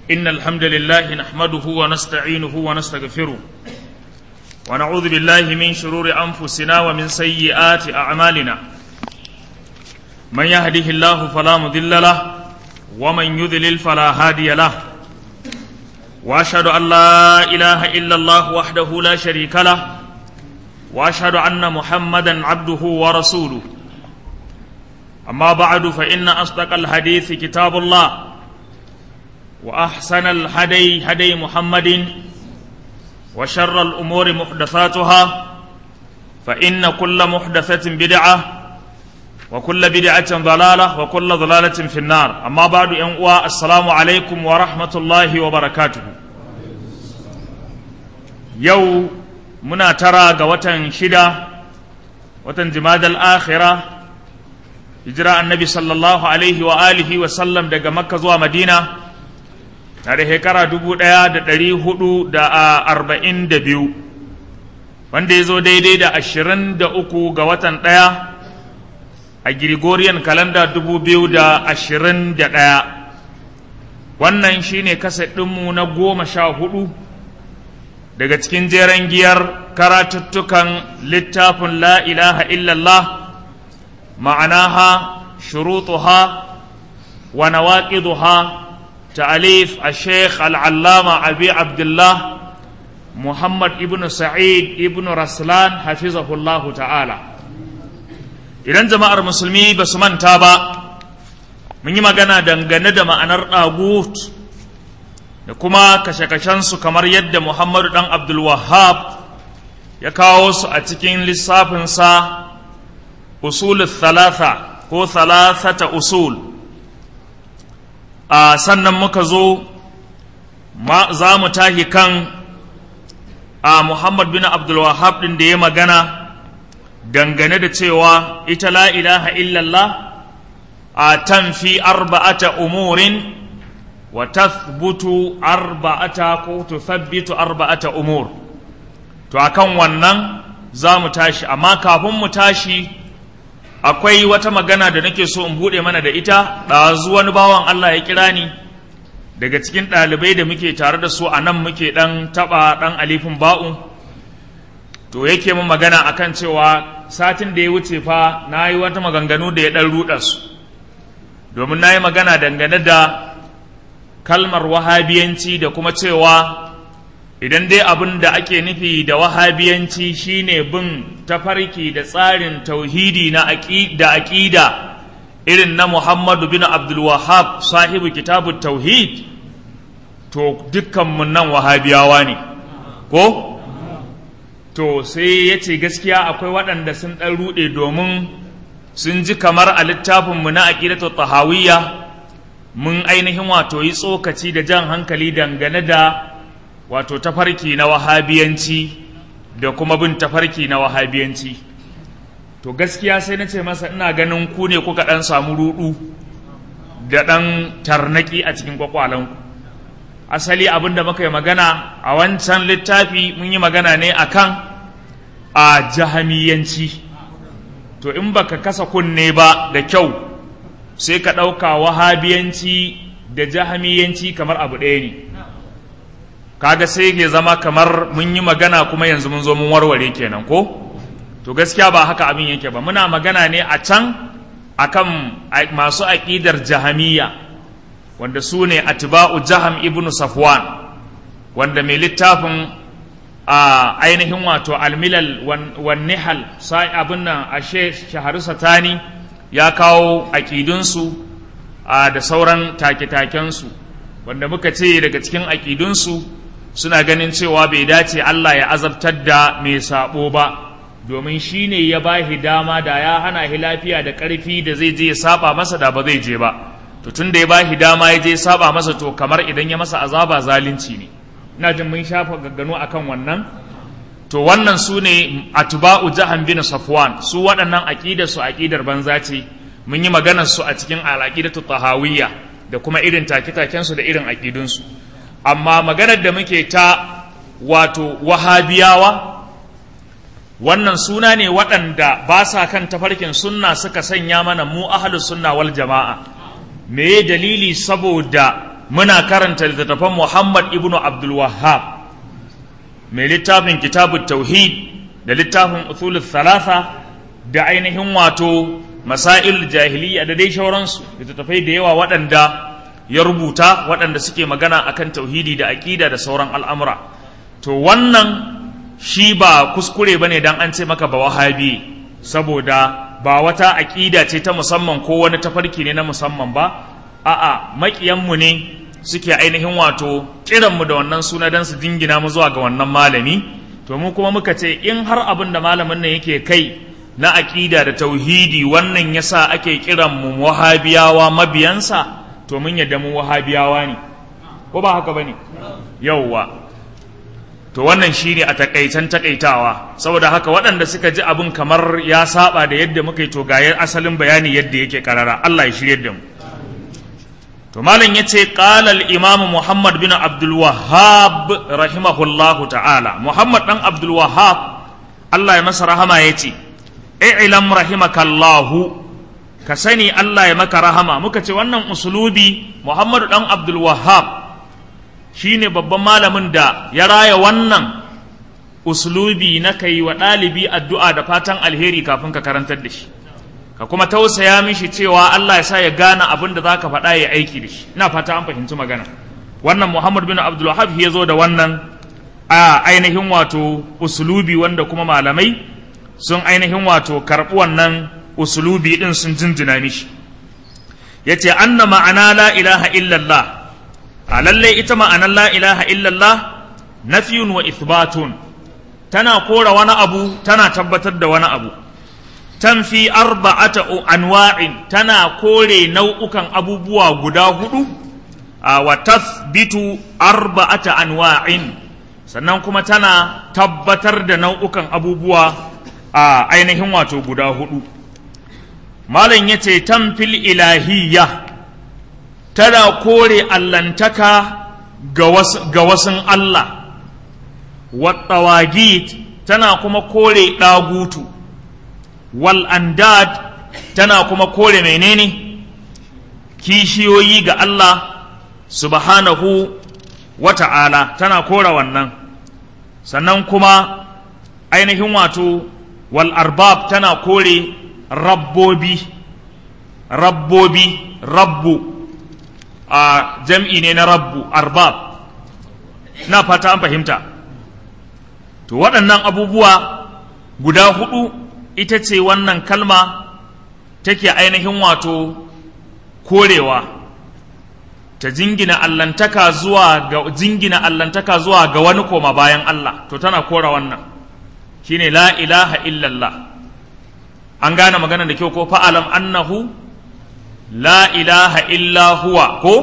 إن الحمد لله نحمده ونستعينه ونستغفره ونعوذ بالله من شرور أنفسنا ومن سيئات أعمالنا من يهده الله فلا مضل له ومن يذلل فلا هادي له وأشهد أن لا إله إلا الله وحده لا شريك له وأشهد أن محمدا عبده ورسوله أما بعد فإن أصدق الحديث كتاب الله وأحسن الهدي هدي محمد وشر الأمور محدثاتها فإن كل محدثة بدعة وكل بدعة ضلالة وكل ضلالة في النار أما بعد أنواع السلام عليكم ورحمة الله وبركاته يو منا ترى قوة شدة وتنجماد الآخرة hijira annabi sallallahu alaihi wa alihi wa sallam daga makka zuwa madina na da shekara dubu ɗaya da ɗari hudu da arba'in da biyu wanda ya zo daidai da ashirin da uku ga watan ɗaya a Gregorian kalanda dubu biyu da ashirin da ɗaya wannan shine kaset ɗinmu na goma sha hudu daga cikin jeren giyar karatuttukan littafin la ilaha illallah معناها شروطها ونواقضها تأليف الشيخ العلامة أبي عبد الله محمد ابن سعيد ابن رسلان حفظه الله تعالى idan jama'ar musulmi ba su manta ba mun yi magana dangane da ma'anar ɗagut da kuma kashe-kashensu kamar yadda muhammadu ɗan abdulwahab ya kawo su a cikin lissafinsa usul thalatha ko thalathata usul a sannan muka zo za mu tahi kan a muhammad bin abdulwahab din da ya magana dangane da cewa ita la ilaha illallah a tanfi arba'ata umurin wa tathbutu arba'ata ko tuthabbitu arba'ata umur to akan wannan za mu tashi amma kafin mu tashi akwai wata magana da nake so in buɗe mana da ita ɗazu wani bawan Allah ya kira ni daga cikin ɗalibai da muke tare da su a nan muke ɗan taɓa ɗan alifin ba'u to yake min magana akan cewa satin da ya wuce fa na yi wata maganganu da ya ɗan ruɗa su domin na yi magana dangane da kalmar wahabiyanci da kuma cewa idan dai abin da ake nufi da wahabiyanci shine bin tafarki da tsarin tauhidi na da aƙida irin na Muhammadu bin Abdul Wahab sahibu kitabu tauhid to dukkanmu nan wahabiyawa ne ko to sai ya ce gaskiya akwai waɗanda sun ɗan ruɗe domin sun ji kamar a littafinmu na aƙidatu tahawiyya mun ainihin wato yi tsokaci da jan hankali dangane da wato tafarki na wahabiyanci da kuma bin tafarki na wahabiyanci to gaskiya sai na ce masa ina ganin ku ne kuka ɗan samu rudu da ɗan tarnaki a cikin kwakwalanku asali abin da muka yi magana a wancan littafi mun yi magana ne akan a jahamiyanci to in baka kasa kunne ba da kyau sai ka ɗauka wahabiyanci da jahamiyanci kamar abu ɗaya ne kaga sai ke zama kamar mun yi magana kuma yanzu mun zo mun warware kenan ko to gaskiya ba haka abin yake ba muna magana ne a can akan masu aƙidar jahamiya wanda su ne atba'u jaham ibn safwan wanda mai littafin a ainihin wato almilal wan nihal sai abin nan a shaharu satani ya kawo aƙidunsu da sauran take-takensu wanda muka ce daga cikin aƙidunsu suna ganin cewa bai dace Allah ya azabtar da mai sabo ba domin shi ne ya ba shi dama da ya hana shi lafiya da ƙarfi da zai je ya saba masa da ba zai je ba to tun da ya ba shi dama ya je saba masa to kamar idan ya masa azaba zalunci ne ina jin mun shafa gaggano akan wannan to wannan su ne atba'u jahan bin safwan su waɗannan aqidar su aqidar banza ce mun yi maganar su a cikin al-aqidatu tahawiyya da kuma irin take-taken su da irin aqidun su amma maganar da muke ta wato wahabiyawa wannan suna ne waɗanda ba sa kan tafarkin sunna suka sanya mana mu ahlus sunna wal jama'a me dalili saboda muna karanta littattafan Muhammad ibn Abdul Wahhab mai littafin kitabut tauhid da littafin usulul thalatha da ainihin wato masail jahiliya da dai shauransu littattafai da yawa waɗanda ya rubuta waɗanda suke magana akan tauhidi da aƙida da sauran al'amura to wannan shi ba kuskure ba ne don an ce maka ba wahabi saboda ba wata aƙida ce ta musamman ko wani tafarki ne na musamman ba a'a maƙiyanmu ne suke ainihin wato kiranmu da wannan suna don su dingina mu zuwa ga wannan malami to mu kuma muka ce in har abin da malamin nan yake kai na aƙida da tauhidi wannan yasa ake kiran mu wahabiyawa mabiyansa to mun yadda mu wahabiyawa ne ko ba haka bane yauwa to wannan shine a takaitan takaitawa saboda haka waɗanda suka ji abin kamar ya saba da yadda muka yi to ga asalin bayani yadda yake karara Allah ya shirye da mu to malam yace qala al imam Muhammad bin Abdul Wahhab rahimahullahu ta'ala Muhammad dan Abdul Wahhab Allah ya masa rahama yace i'lam rahimakallahu ka sani Allah ya maka rahama muka ce wannan usulubi Muhammadu dan Abdul Wahhab shine babban malamin da ya raya wannan usulubi na kai wa ɗalibi addu'a da fatan alheri kafin ka karantar da shi ka kuma tausaya mishi cewa Allah ya sa ya gane abin da zaka faɗa ya aiki da shi ina fata an fahimci magana wannan Muhammad bin Abdul Wahhab ya zo da wannan a ainihin wato usulubi wanda kuma malamai sun ainihin wato karɓi wannan usulubi din sun jinjina mishi yace anna ma'ana la ilaha illallah a lalle ita ma'anar la ilaha illallah nafiyun wa ithbatun tana kora wani abu tana tabbatar da wani abu tanfi arba'ata anwa'in tana kore nau'ukan abubuwa guda hudu a wa tathbitu arba'ata anwa'in sannan kuma tana tabbatar da nau'ukan abubuwa a ainihin wato guda hudu malam ya ce tamfil ilahiyya tana kore allantaka ga wasun Allah wattawagit tana kuma kore ɗagutu wal andad tana kuma kore menene kishiyoyi ga Allah subhanahu wa ta'ala tana kore wannan sannan kuma ainihin wato wal arbab tana kore rabbobi rabbobi rabbu a jam'i ne na rabbu arbab na fata an fahimta to waɗannan abubuwa guda hudu ita ce wannan kalma take ainihin wato korewa ta jingina allantaka zuwa ga jingina allantaka zuwa ga wani koma bayan Allah to tana kora wannan shine la ilaha illallah an gane magana da kyau ko fa'alam annahu la ilaha illa huwa ko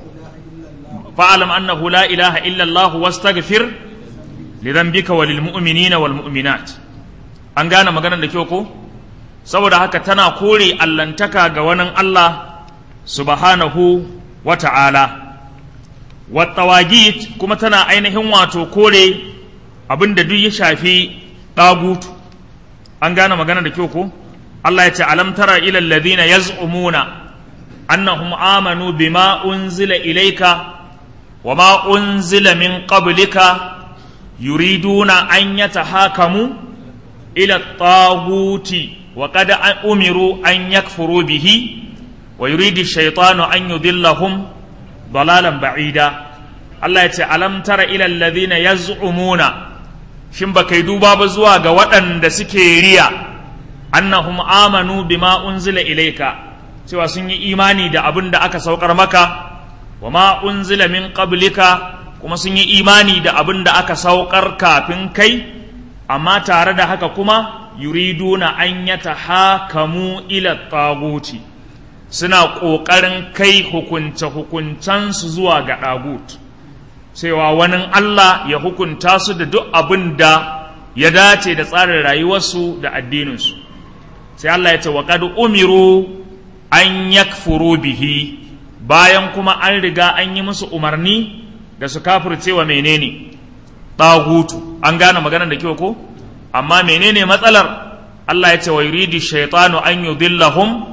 fa'alam annahu la ilaha illa Allah wastaghfir li dhanbika walil mu'minina wal mu'minat an gane magana da kyau ko saboda haka tana kore allantaka ga wani Allah subhanahu wa ta'ala wa tawagit kuma tana ainihin wato kore abinda duk ya shafi ɗagutu an gane magana da kyau ko Allah ya ce alam tara ila alladhina yaz'umuna annahum amanu bima unzila ilayka wama unzila min qablika yuriduna an yatahakamu ila at-taguti wa qad umiru an yakfuru bihi wa yuridu ash-shaytanu an yudillahum dalalan ba'ida Allah ya ce alam tara ila alladhina yaz'umuna shin ba kai duba ba zuwa ga waɗanda suke riya annahum amanu bima unzila ilaika cewa sun yi imani da abin da aka saukar maka wa ma unzila min qablika kuma sun yi imani da abin da aka saukar kafin kai amma tare da haka kuma yuriduna an yatahakamu ila taguti suna ƙoƙarin kai hukunce-hukuncensu zuwa ga ɗagut cewa wani Allah ya hukunta su da duk abin da ya dace da tsarin rayuwarsu da addininsu sai Allah ya ce wa qad umiru an yakfuru bihi bayan kuma an riga an yi musu umarni da su kafirce wa menene ɗagutu an gane maganar da kyau ko amma menene matsalar Allah ya ce wa yuridu shaytanu an yudillahum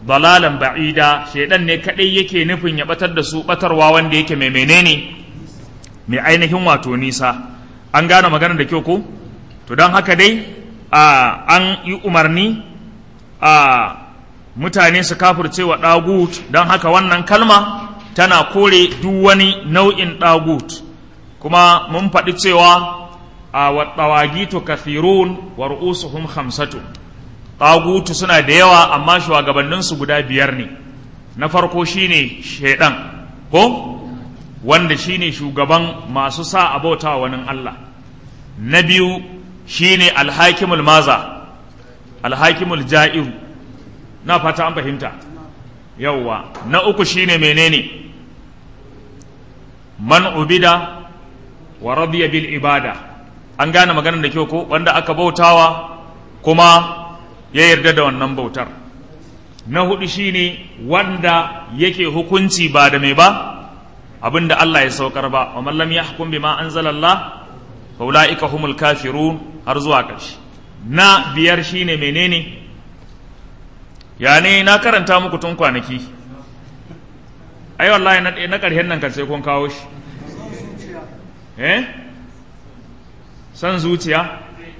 dalalan ba'ida shaidan ne kadai yake nufin ya batar da su batarwa wanda yake mai menene mai ainihin wato nisa an gane maganar da kyau ko to don haka dai an yi umarni a mutane su kafirce wa ɗagut don haka wannan kalma tana kore duk wani nau'in ɗagut kuma mun faɗi cewa a waɗawagitu kafirun wa ru'usuhum hamsatu ɗagutu suna da yawa amma shugabanninsu guda biyar ne na farko shine shaidan ko wanda shine shugaban masu sa abauta wani Allah na biyu shine alhakimul maza alhakimul ja'iru na fata an fahimta yawwa na uku shine menene man ubida wa radiya bil ibada an gane maganar da kyau ko wanda aka bautawa kuma ya yarda da wannan bautar na hudu shine wanda yake hukunci ba da mai ba abinda Allah ya saukar ba wa man lam yahkum bima anzalallah fa ulaika humul kafirun har zuwa ƙarshe na biyar shine menene ya ne na karanta muku tun kwanaki ai wallahi na na ƙarshen nan kan sai kun kawo shi eh san zuciya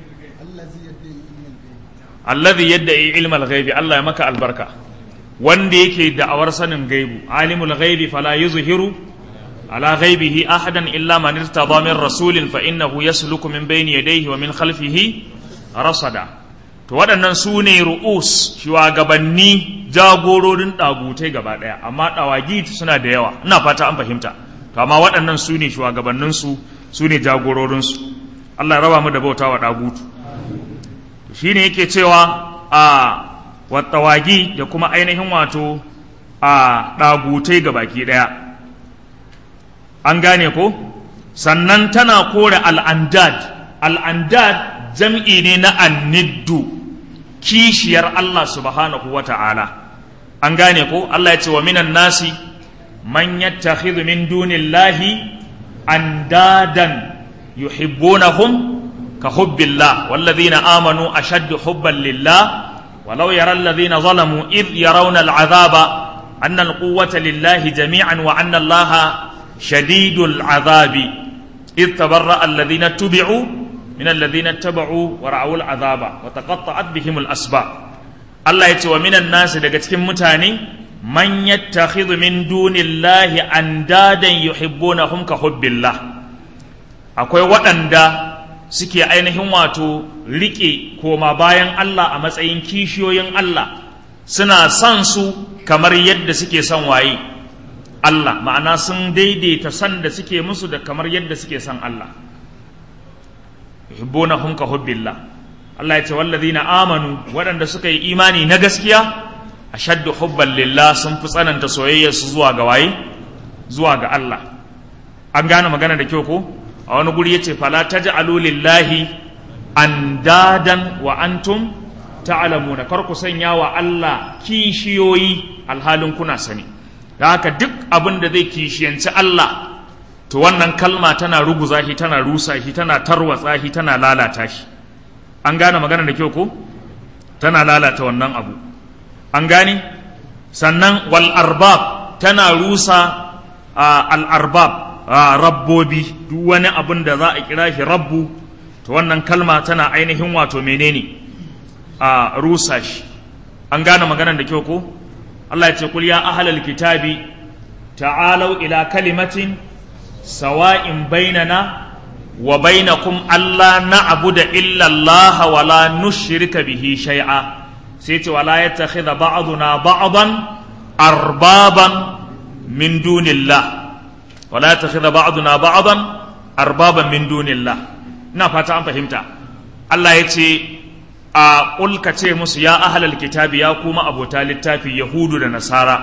alladhi yadda'i ilmal ghaibi Allah ya maka albarka wanda yake da'awar sanin gaibu alimul ghaibi fala yuzhiru ala ghaibihi ahadan illa man irtada min rasulin fa innahu yasluku min bayni yadayhi wa min khalfihi rasada to waɗannan su ne ru'us shugabanni jagororin ɗagutai gaba ɗaya amma ɗawagi suna da yawa ina fata an fahimta to amma waɗannan su ne shugabanninsu su ne jagororinsu Allah ya raba mu da bauta wa ɗagutu shi ne yake cewa a wattawagi da kuma ainihin wato a ɗagutai ga baki ɗaya an gane ko sannan tana kore al'andad al'andad jam'i ne na anniddu kishiyar Allah subhanahu wa ta'ala an gane ko Allah ya ce wa minan nasi man yattakhidhu min dunillahi andadan yuhibbunahum كحب الله والذين آمنوا أشد حبا لله ولو يرى الذين ظلموا إذ يرون العذاب أن القوة لله جميعا وأن الله شديد العذاب إذ تبرأ الذين اتبعوا من الذين اتبعوا ورعوا العذاب وتقطعت بهم الأسباب الله يتوى من الناس لقد متاني من يتخذ من دون الله أندادا يحبونهم كحب الله أقول وأندا suke ainihin wato riƙe koma bayan Allah a matsayin kishiyoyin Allah suna son su kamar yadda suke son waye Allah ma'ana sun daidaita san da suke musu da kamar yadda suke son Allah yuhibbunahum ka hubbillah Allah ya ce wallazina amanu waɗanda suka yi imani na gaskiya ashaddu hubban lillah sun fi tsananta soyayyar su zuwa ga waye zuwa ga Allah an gane magana da kyau ko a wani guri yace fala taj'alu lillahi andadan wa antum ta'lamuna kar ku sanya wa Allah kishiyoyi alhalin kuna sani da haka duk abin da zai kishiyanci Allah to wannan kalma tana ruguza shi tana rusa shi tana tarwatsa shi tana lalata shi an gane magana da kyau ko tana lalata wannan abu an gane sannan wal arbab tana rusa al arbab rabbobi duk wani abin da za a kira shi rabbu to wannan kalma tana ainihin wato menene a rusa shi an gane maganar da kyau ko Allah ya ce kul ya ahlal kitabi ta'alau ila kalimatin sawa'in bainana wa bainakum alla na'budu illa Allah wa la nushrika bihi shay'a sai ce wala yattakhidha ba'duna ba'dan arbaban min dunillah wala yattakhidha ba'duna ba'dan arbaban min dunillah ina fata an fahimta Allah ya ce a ƙulka ce musu ya ahalal kitabi ya kuma abota littafi yahudu da nasara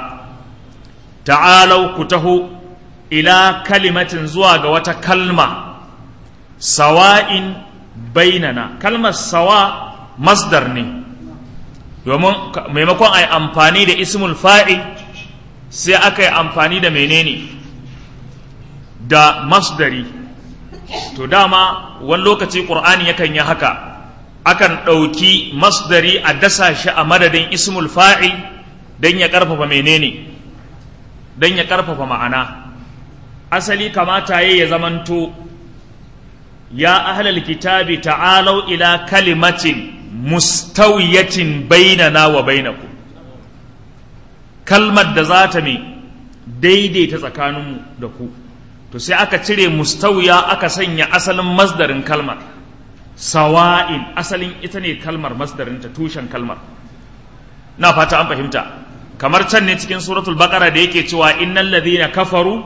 ta'alau ku taho ila kalimatin zuwa ga wata kalma sawa'in bainana kalmar sawa masdar ne domin maimakon a yi amfani da ismul fa'il sai aka yi amfani da menene da masdari to dama wani lokaci ƙur'ani yakan yi haka akan ɗauki masdari a dasa shi a madadin ismul fa'il don ya ƙarfafa menene don ya ƙarfafa ma'ana asali kamata ya zamanto ya ahlal kitabi ta'alau ila kalimatin mustawiyatin bainana wa bainakum kalmar da za ta mai daidaita tsakaninmu da ku to sai aka cire mustawiya aka sanya asalin masdarin kalmar sawa'in asalin ita ne kalmar masdarinta tushen kalmar na fata an fahimta kamar can ne cikin suratul baqara da yake cewa innal ladhina kafaru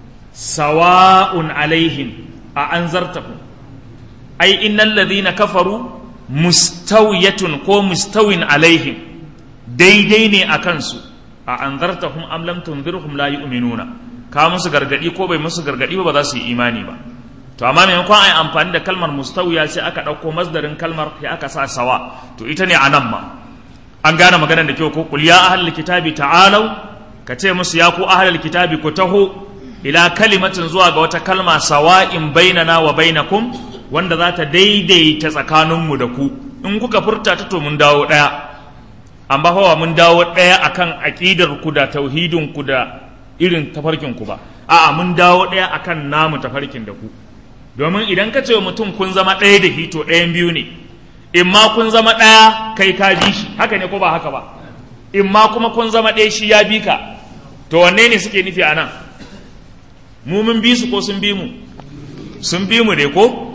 sawa'un alaihim a anzartahum ai innal ladhina kafaru mustawiyatun ko mustawin alaihim daidai ne a kansu a anzartahum am lam tunzirhum la yu'minuna ka musu gargadi ko bai musu gargadi ba ba za su yi imani ba to amma maimakon ai amfani da kalmar mustawiya sai aka ɗauko masdarin kalmar sai aka sa sawa to ita ne anan ma an gane maganar da kyau ko qul ya ahlul kitabi ta'alau ka ce musu ya ku ahlul kitabi ku taho ila kalimatin zuwa ga wata kalma sawa'in bainana wa bainakum wanda za ta daidaita tsakaninmu da ku in kuka furta ta to mun dawo ɗaya amma hawa mun dawo ɗaya akan aƙidar ku da tauhidin ku da irin tafarkin ku ba a'a mun dawo ɗaya akan namu tafarkin da ku domin idan ka ce wa mutum kun zama ɗaya da hito ɗayan biyu ne in ma kun zama ɗaya kai ka bi shi haka ne ko ba haka ba in ma kuma kun zama ɗaya shi ya bi ka to wanne ne suke nufi a nan mu mun bi su ko sun bi mu sun bi mu ne ko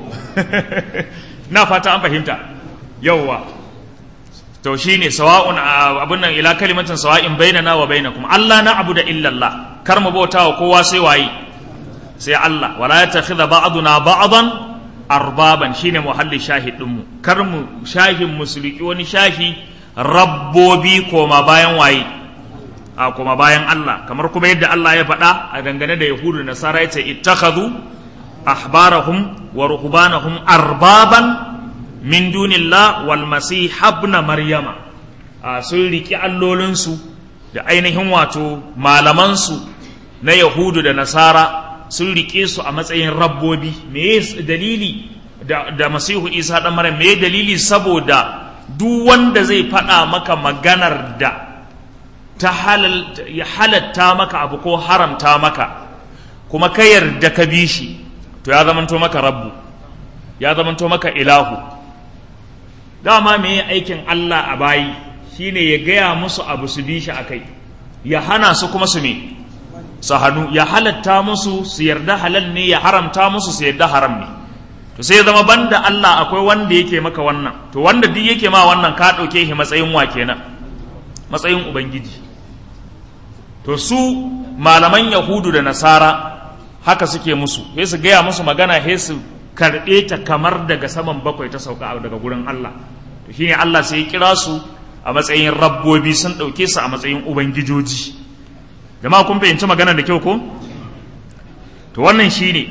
na fata an fahimta yauwa to shine sawa'un abun nan ila kalimatin sawa'in bainana wa bainakum Allah na abu da illallah kar mu bauta wa kowa sai waye sai Allah wala yattakhidha ba'duna ba'dan arbaban shine muhalli shahid din mu kar mu shahin musulki wani shahi rabbobi koma bayan waye a koma bayan Allah kamar kuma yadda Allah ya faɗa a dangane da yahudu da nasara yace ittakhadhu أحبارهم ورهبانهم أربابا من دون الله والمسيح ابن مريم sun riƙi allolinsu da ainihin wato malamansu na yahudu da nasara sun riƙe su a matsayin rabbobi me dalili da, masihu isa ɗan maryam me dalili saboda duk wanda zai faɗa maka maganar da ta halatta maka abu ko haramta maka kuma ka yarda ka bi shi to ya zamanto maka rabbu ya zamanto maka ilahu dama me aikin Allah a bayi shine ya gaya musu abu su bi shi akai ya hana su kuma su me su hannu ya halatta musu su yarda halal ne ya haramta musu su yarda haram ne to sai ya zama banda Allah akwai wanda yake maka wannan to wanda duk yake ma wannan ka ɗauke shi matsayin wa kenan matsayin ubangiji to su malaman yahudu da nasara haka suke musu sai su gaya musu magana sai su karɓe ta kamar daga saman bakwai ta sauka daga gurin Allah to shine Allah sai ya kira su a matsayin rabbobi sun ɗauke su a matsayin ubangijoji jama'a kun fahimci magana da kyau ko to wannan shine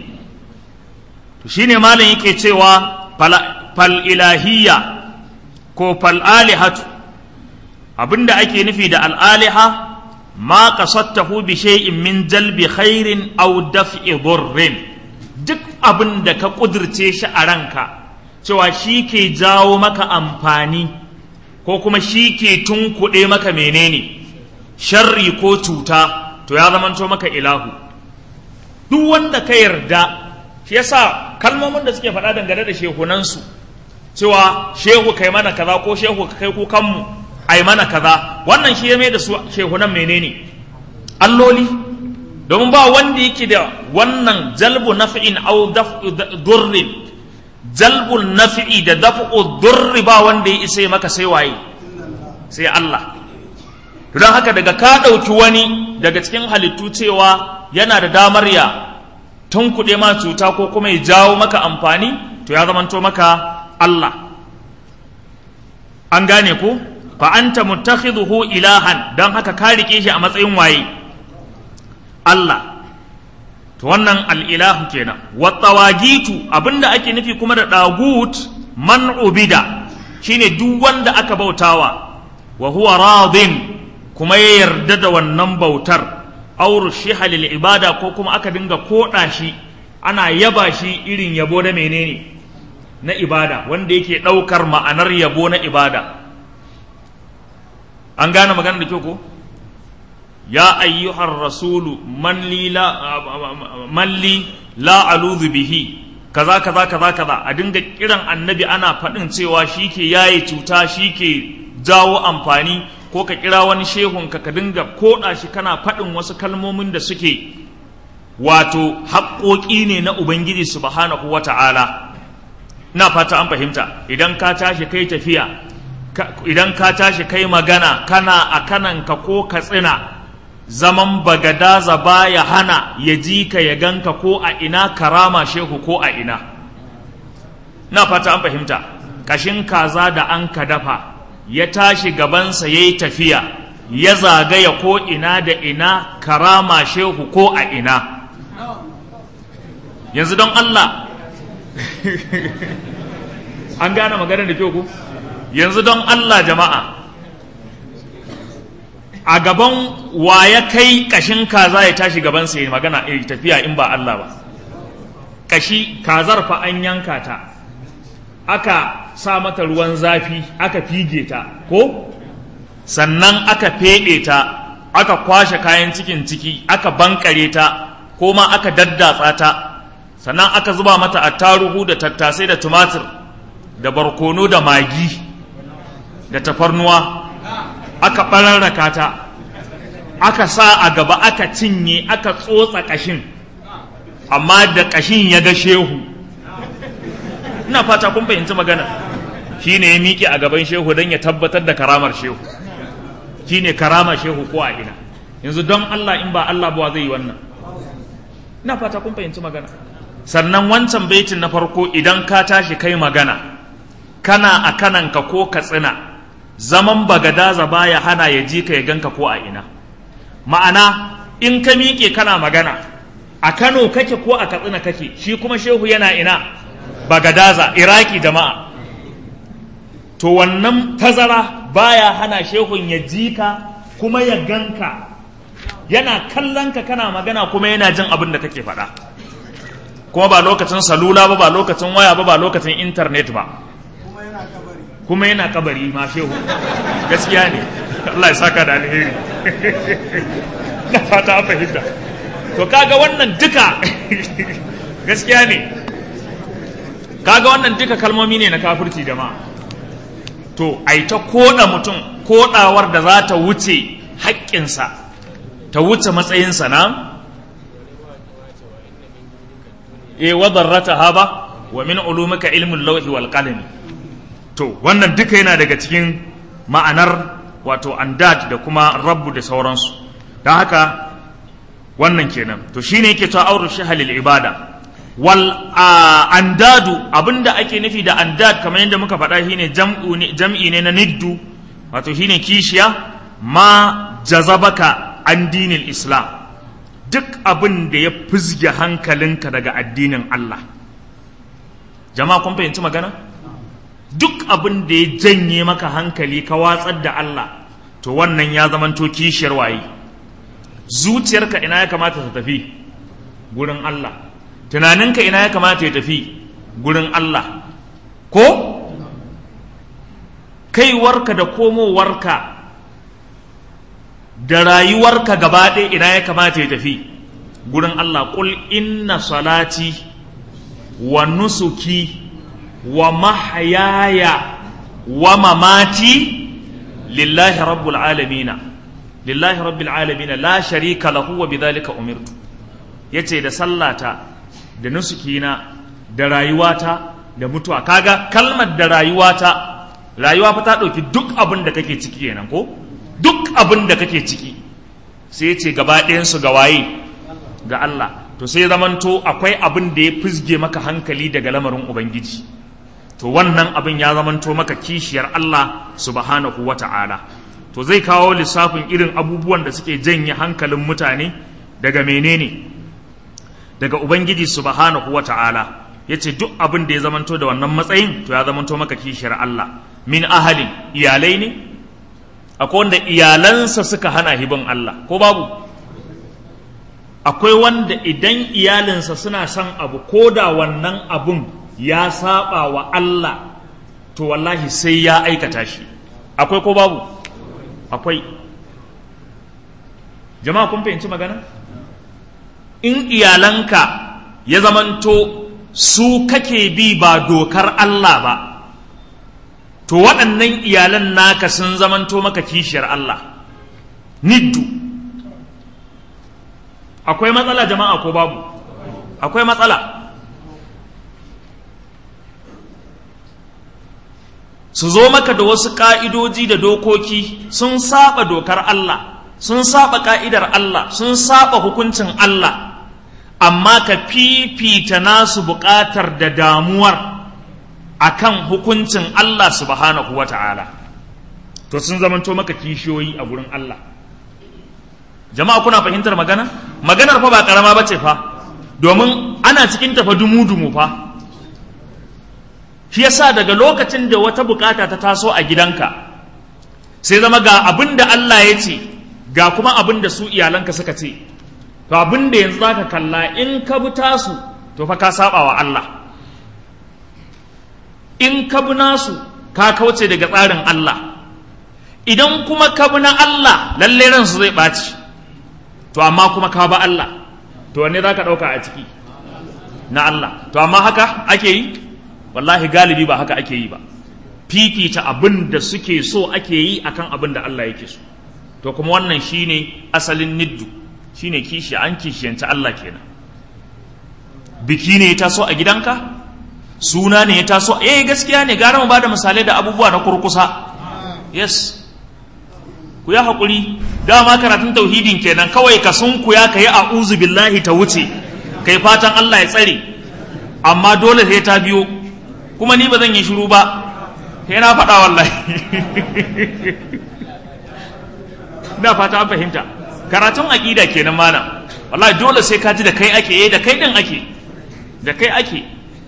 to shine malam yake cewa fal ilahiyya ko fal alihatu abinda ake nufi da al aliha ma qasadtahu bi shay'in min jalbi khairin aw daf'i dhurrin duk abin da ka kudirce shi a ranka cewa shi ke jawo maka amfani ko kuma shi ke tunkuɗe maka menene sharri ko cuta to ya zamanto maka ilahu duk wanda ka yarda shi yasa kalmomin da suke faɗa dangane da shehunansu cewa shehu kai mana kaza ko shehu kai kukanmu ai mana kaza wannan shi ya mai da su shehunan menene alloli domin ba wanda yake da wannan jalbu naf'in au daf'u durrin jalbu naf'i da daf'u durri ba wanda ya isa maka sai waye sai Allah to don haka daga ka ɗauki wani daga cikin halittu cewa yana da damar ya tunkuɗe ma cuta ko kuma ya jawo maka amfani to ya zamanto maka Allah an gane ko fa anta muttakhidhuhu ilahan dan haka ka rike shi a matsayin waye Allah to wannan al-ilahu kenan wa tawagitu abinda ake nufi kuma da dagut man ubida shine duk wanda aka bautawa wa huwa radin kuma ya yarda da wannan bautar aw rushiha lil ibada ko kuma aka dinga koda shi ana yaba shi irin yabo na menene na ibada wanda yake daukar ma'anar yabo na ibada an gane magana da kyau ko ya ayyuhar rasulu man li la man li la aludhu bihi kaza kaza kaza kaza a dinga kiran annabi ana faɗin cewa shi ke yaye cuta shi ke jawo amfani ko ka kira wani shehun ka ka dinga koɗa shi kana faɗin wasu kalmomin da suke wato haƙoƙi ne na ubangiji subhanahu wa ta'ala na fata an fahimta idan ka tashi kai tafiya idan ka tashi kai magana kana a kananka ko ka tsina zaman bagadaza baya hana ya ji ka ya ganka ko a ina karama shehu ko a ina na fata an fahimta kashin kaza da an ka dafa ya tashi gabansa ya yi tafiya ya zagaya ko ina da ina karama shehu ko a ina yanzu don Allah an gane maganar da kyau ku yanzu don Allah jama'a a gaban wa ya kai kashin kaza ya tashi gaban sa ya magana ya tafiya in ba Allah ba kashi kazar fa an yanka ta aka sa mata ruwan zafi aka fige ta ko sannan aka feɗe ta aka kwashe kayan cikin ciki aka bankare ta ko ma aka daddatsa ta sannan aka zuba mata attaruhu da tattasai da tumatir da barkono da magi da tafarnuwa aka ɓararraka ta aka sa a gaba aka cinye aka tsotsa ƙashin amma da ƙashin ya ga shehu ina fata kun fahimci magana shi ne ya miƙe a gaban shehu don ya tabbatar da karamar shehu shi ne karamar shehu ko a ina yanzu don Allah in ba Allah ba zai yi wannan ina fata kun fahimci magana sannan wancan baitin na farko idan ka tashi kai magana kana a kananka ko ka tsina zaman bagadaza baya hana ya ji ka ya ganka ko a ina ma'ana in ka miƙe kana magana a kano kake ko a katsina kake shi kuma shehu yana ina bagadaza iraki jama'a to wannan tazara baya hana shehun ya ji ka kuma ya ganka yana kallon ka kana magana kuma yana jin abin da kake faɗa kuma ba lokacin salula ba ba lokacin waya ba ba lokacin intanet ba kuma yana kabari ma shehu gaskiya ne Allah ya saka da alheri na fata an fahimta to kaga wannan duka gaskiya ne kaga wannan duka kalmomi ne na kafirci jama'a to ai ta koda mutum kodawar da za ta wuce haƙƙinsa ta wuce matsayinsa na e wadarrata haba wa min ulumika ilmul lawhi wal qalami to wannan duka yana daga cikin ma'anar wato andad da kuma rabbu da sauransu don haka wannan kenan to shine yake ta auru shahalil ibada wal andadu abinda ake nufi da andad kamar yadda muka faɗa shine jam'i ne na niddu wato shine kishiya ma jazabaka an dinil islam duk abin da ya fizge hankalinka daga addinin Allah jama'a kun fahimci magana duk abin da ya janye maka hankali ka watsar da Allah to wannan ya zamanto kishiyar waye zuciyarka ina ya kamata ta tafi gurin Allah tunaninka ina ya kamata ya tafi gurin Allah ko kaiwarka da komowarka da rayuwarka gaba ɗaya ina ya kamata ya tafi gurin Allah ƙul inna salati wa nusuki wa mahayaya wa mamati lillahi rabbul alamina lillahi rabbil alamina la sharika lahu wa bidhalika umirtu yace da sallata da nusukina da rayuwata da mutuwa kaga kalmar da rayuwata rayuwa fa ta ɗauki duk abin da kake ciki kenan ko duk abin da kake ciki sai ce gaba ɗayansu ga waye ga Allah to sai zamanto akwai abin da ya fizge maka hankali daga lamarin ubangiji to wannan abin ya zamanto maka kishiyar Allah subhanahu wa ta'ala to zai kawo lissafin irin abubuwan da suke janye hankalin mutane daga menene daga ubangiji subhanahu wa ta'ala ya ce duk abin da ya zamanto da wannan matsayin to ya zamanto maka kishiyar Allah min ahalin iyalai ne akwai wanda iyalansa suka hana hibin Allah ko babu akwai wanda idan iyalinsa suna son abu ko da wannan abun ya saba wa Allah to wallahi sai ya aikata shi akwai ko babu akwai jama'a kun fahimci magana in iyalanka ya zamanto su kake bi ba dokar Allah ba to waɗannan iyalan naka sun zamanto maka kishiyar Allah niddu akwai matsala jama'a ko babu akwai matsala su zo maka da wasu ƙa'idoji da dokoki sun saba dokar Allah sun saba ƙa'idar Allah sun saba hukuncin Allah amma ka fifita nasu buƙatar da damuwar akan hukuncin Allah subhanahu wa ta'ala to sun zamanto maka kishiyoyi a gurin Allah jama'a kuna fahimtar magana maganar fa ba karama bace fa domin ana cikin tafa dumu-dumu fa shi yasa daga lokacin da wata bukata ta taso a gidanka sai zama ga abin da Allah ya ce ga kuma abin da su iyalanka suka ce to abin da yanzu zaka kalla in ka bi tasu to fa ka saba wa Allah in ka bi nasu ka kauce daga tsarin Allah idan kuma ka bi na Allah lalle ransu zai ɓaci to amma kuma ka ba Allah to wanne za ka ɗauka a ciki na Allah to amma haka ake yi wallahi galibi ba haka ake yi ba fifita abin da suke so ake yi akan abin da Allah yake so to kuma wannan shine asalin niddu shine kishi an kishiyanta Allah kenan biki ne ya taso a gidanka suna ne ya taso eh gaskiya ne gara mu bada misalai da abubuwa na kurkusa yes ku ya haƙuri dama karatun tauhidin kenan kawai ka sun ku ya kayi a'udhu billahi ta wuce kai fatan Allah ya tsare amma dole sai ta biyo kuma ni ba zan yi shiru ba sai na faɗa wallahi ina fata an fahimta karatun aƙida kenan malam wallahi dole sai ka ji da kai ake eh da kai din ake da kai ake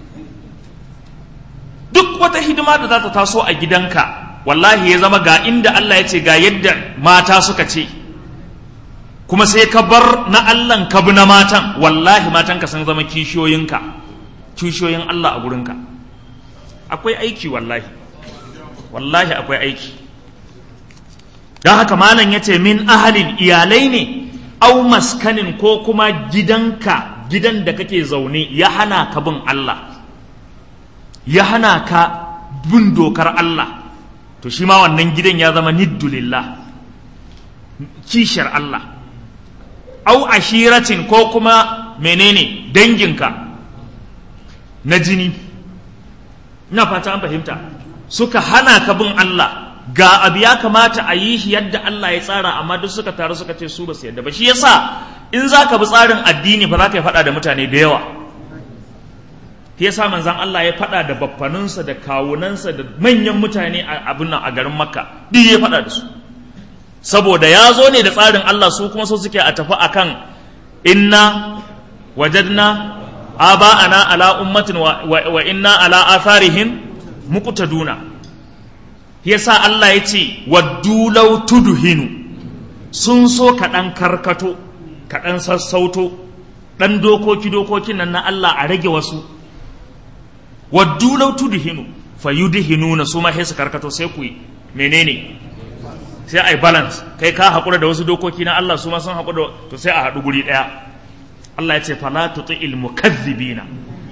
duk wata hidima da za ta taso a gidanka wallahi ya zama ga inda Allah ya ce ga yadda mata suka ce kuma sai ka bar na Allahn ka bi na matan wallahi matanka sun zama kishiyoyinka kishiyoyin Allah a gurinka akwai aiki wallahi wallahi akwai aiki don haka malam ya ce min ahalin iyalai ne au maskanin ko kuma gidanka gidan da kake zaune ya hana ka bin Allah ya hana ka bin dokar Allah to shi ma wannan gidan ya zama niddulillah kishiyar Allah au ashiratin ko kuma menene danginka na jini na fata an fahimta suka hana ka bin Allah ga abu ya kamata a yi shi yadda Allah ya tsara amma duk suka taru suka ce su ba su yadda ba shi yasa in za ka bi tsarin addini ba za ka yi faɗa da mutane da yawa shi yasa manzan Allah ya faɗa da baffaninsa da kawunansa da manyan mutane a abin nan a garin makka duk ya faɗa da su saboda ya zo ne da tsarin Allah su kuma so suke a tafi akan inna wajadna aba'ana ala ummatin wa, wa inna ala atharihim muqtaduna yasa Allah ya ce waddu law tudhinu sun so kaɗan karkato kaɗan sassauto ɗan dokoki dokokin nan na Allah a rage wasu waddu law tudhinu fayudhinuna su ma sai su karkato sai ku yi menene sai ai balance kai ka haƙura da wasu dokoki na Allah su ma sun haƙura to sai a haɗu guri ɗaya Allah ya ce fala tuti'il mukazzibina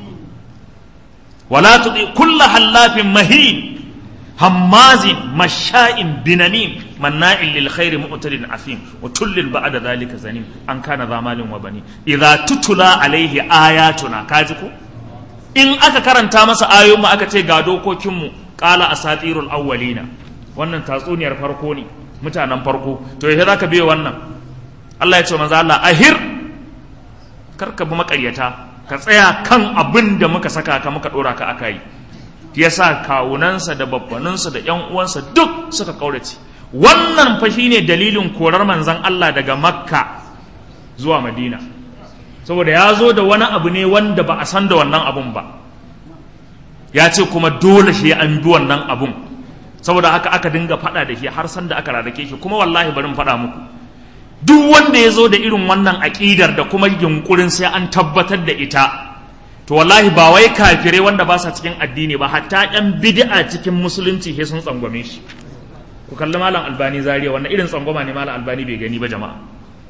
wala tuti kullu hallafin mahin hammazin masha'in binamin manna'in lil khairi mu'tadin afim wa tullil ba'da dhalika zanim an kana zamalin wa bani idza tutula alaihi ayatuna kaji ko in aka karanta masa ayoyin mu aka ce ga dokokin mu qala asatirul awwalina wannan tatsuniyar farko ne mutanen farko to yaushe zaka biyo wannan Allah ya ce manzo Allah ahir karka bi makaryata ka tsaya kan abin da muka saka ka muka dora ka aka yi ya sa kawunansa da babbaninsa da ‘yan uwansa duk suka kaurace wannan fa shine dalilin korar manzan Allah daga makka zuwa madina saboda ya zo da wani abu ne wanda ba a san da wannan abun ba ya ce kuma dole shi an bi wannan abun saboda haka aka dinga faɗa da shi har san da aka rarrake shi kuma wallahi bari faɗa muku duk wanda ya zo da irin wannan aƙidar da kuma yunkurin sai an tabbatar da ita to wallahi ba wai kafirai wanda ba sa cikin addini ba hatta yan bid'a cikin musulunci sai sun tsangwame shi ku kalli malam albani zariya wannan irin tsangwama ne malam albani bai gani ba jama'a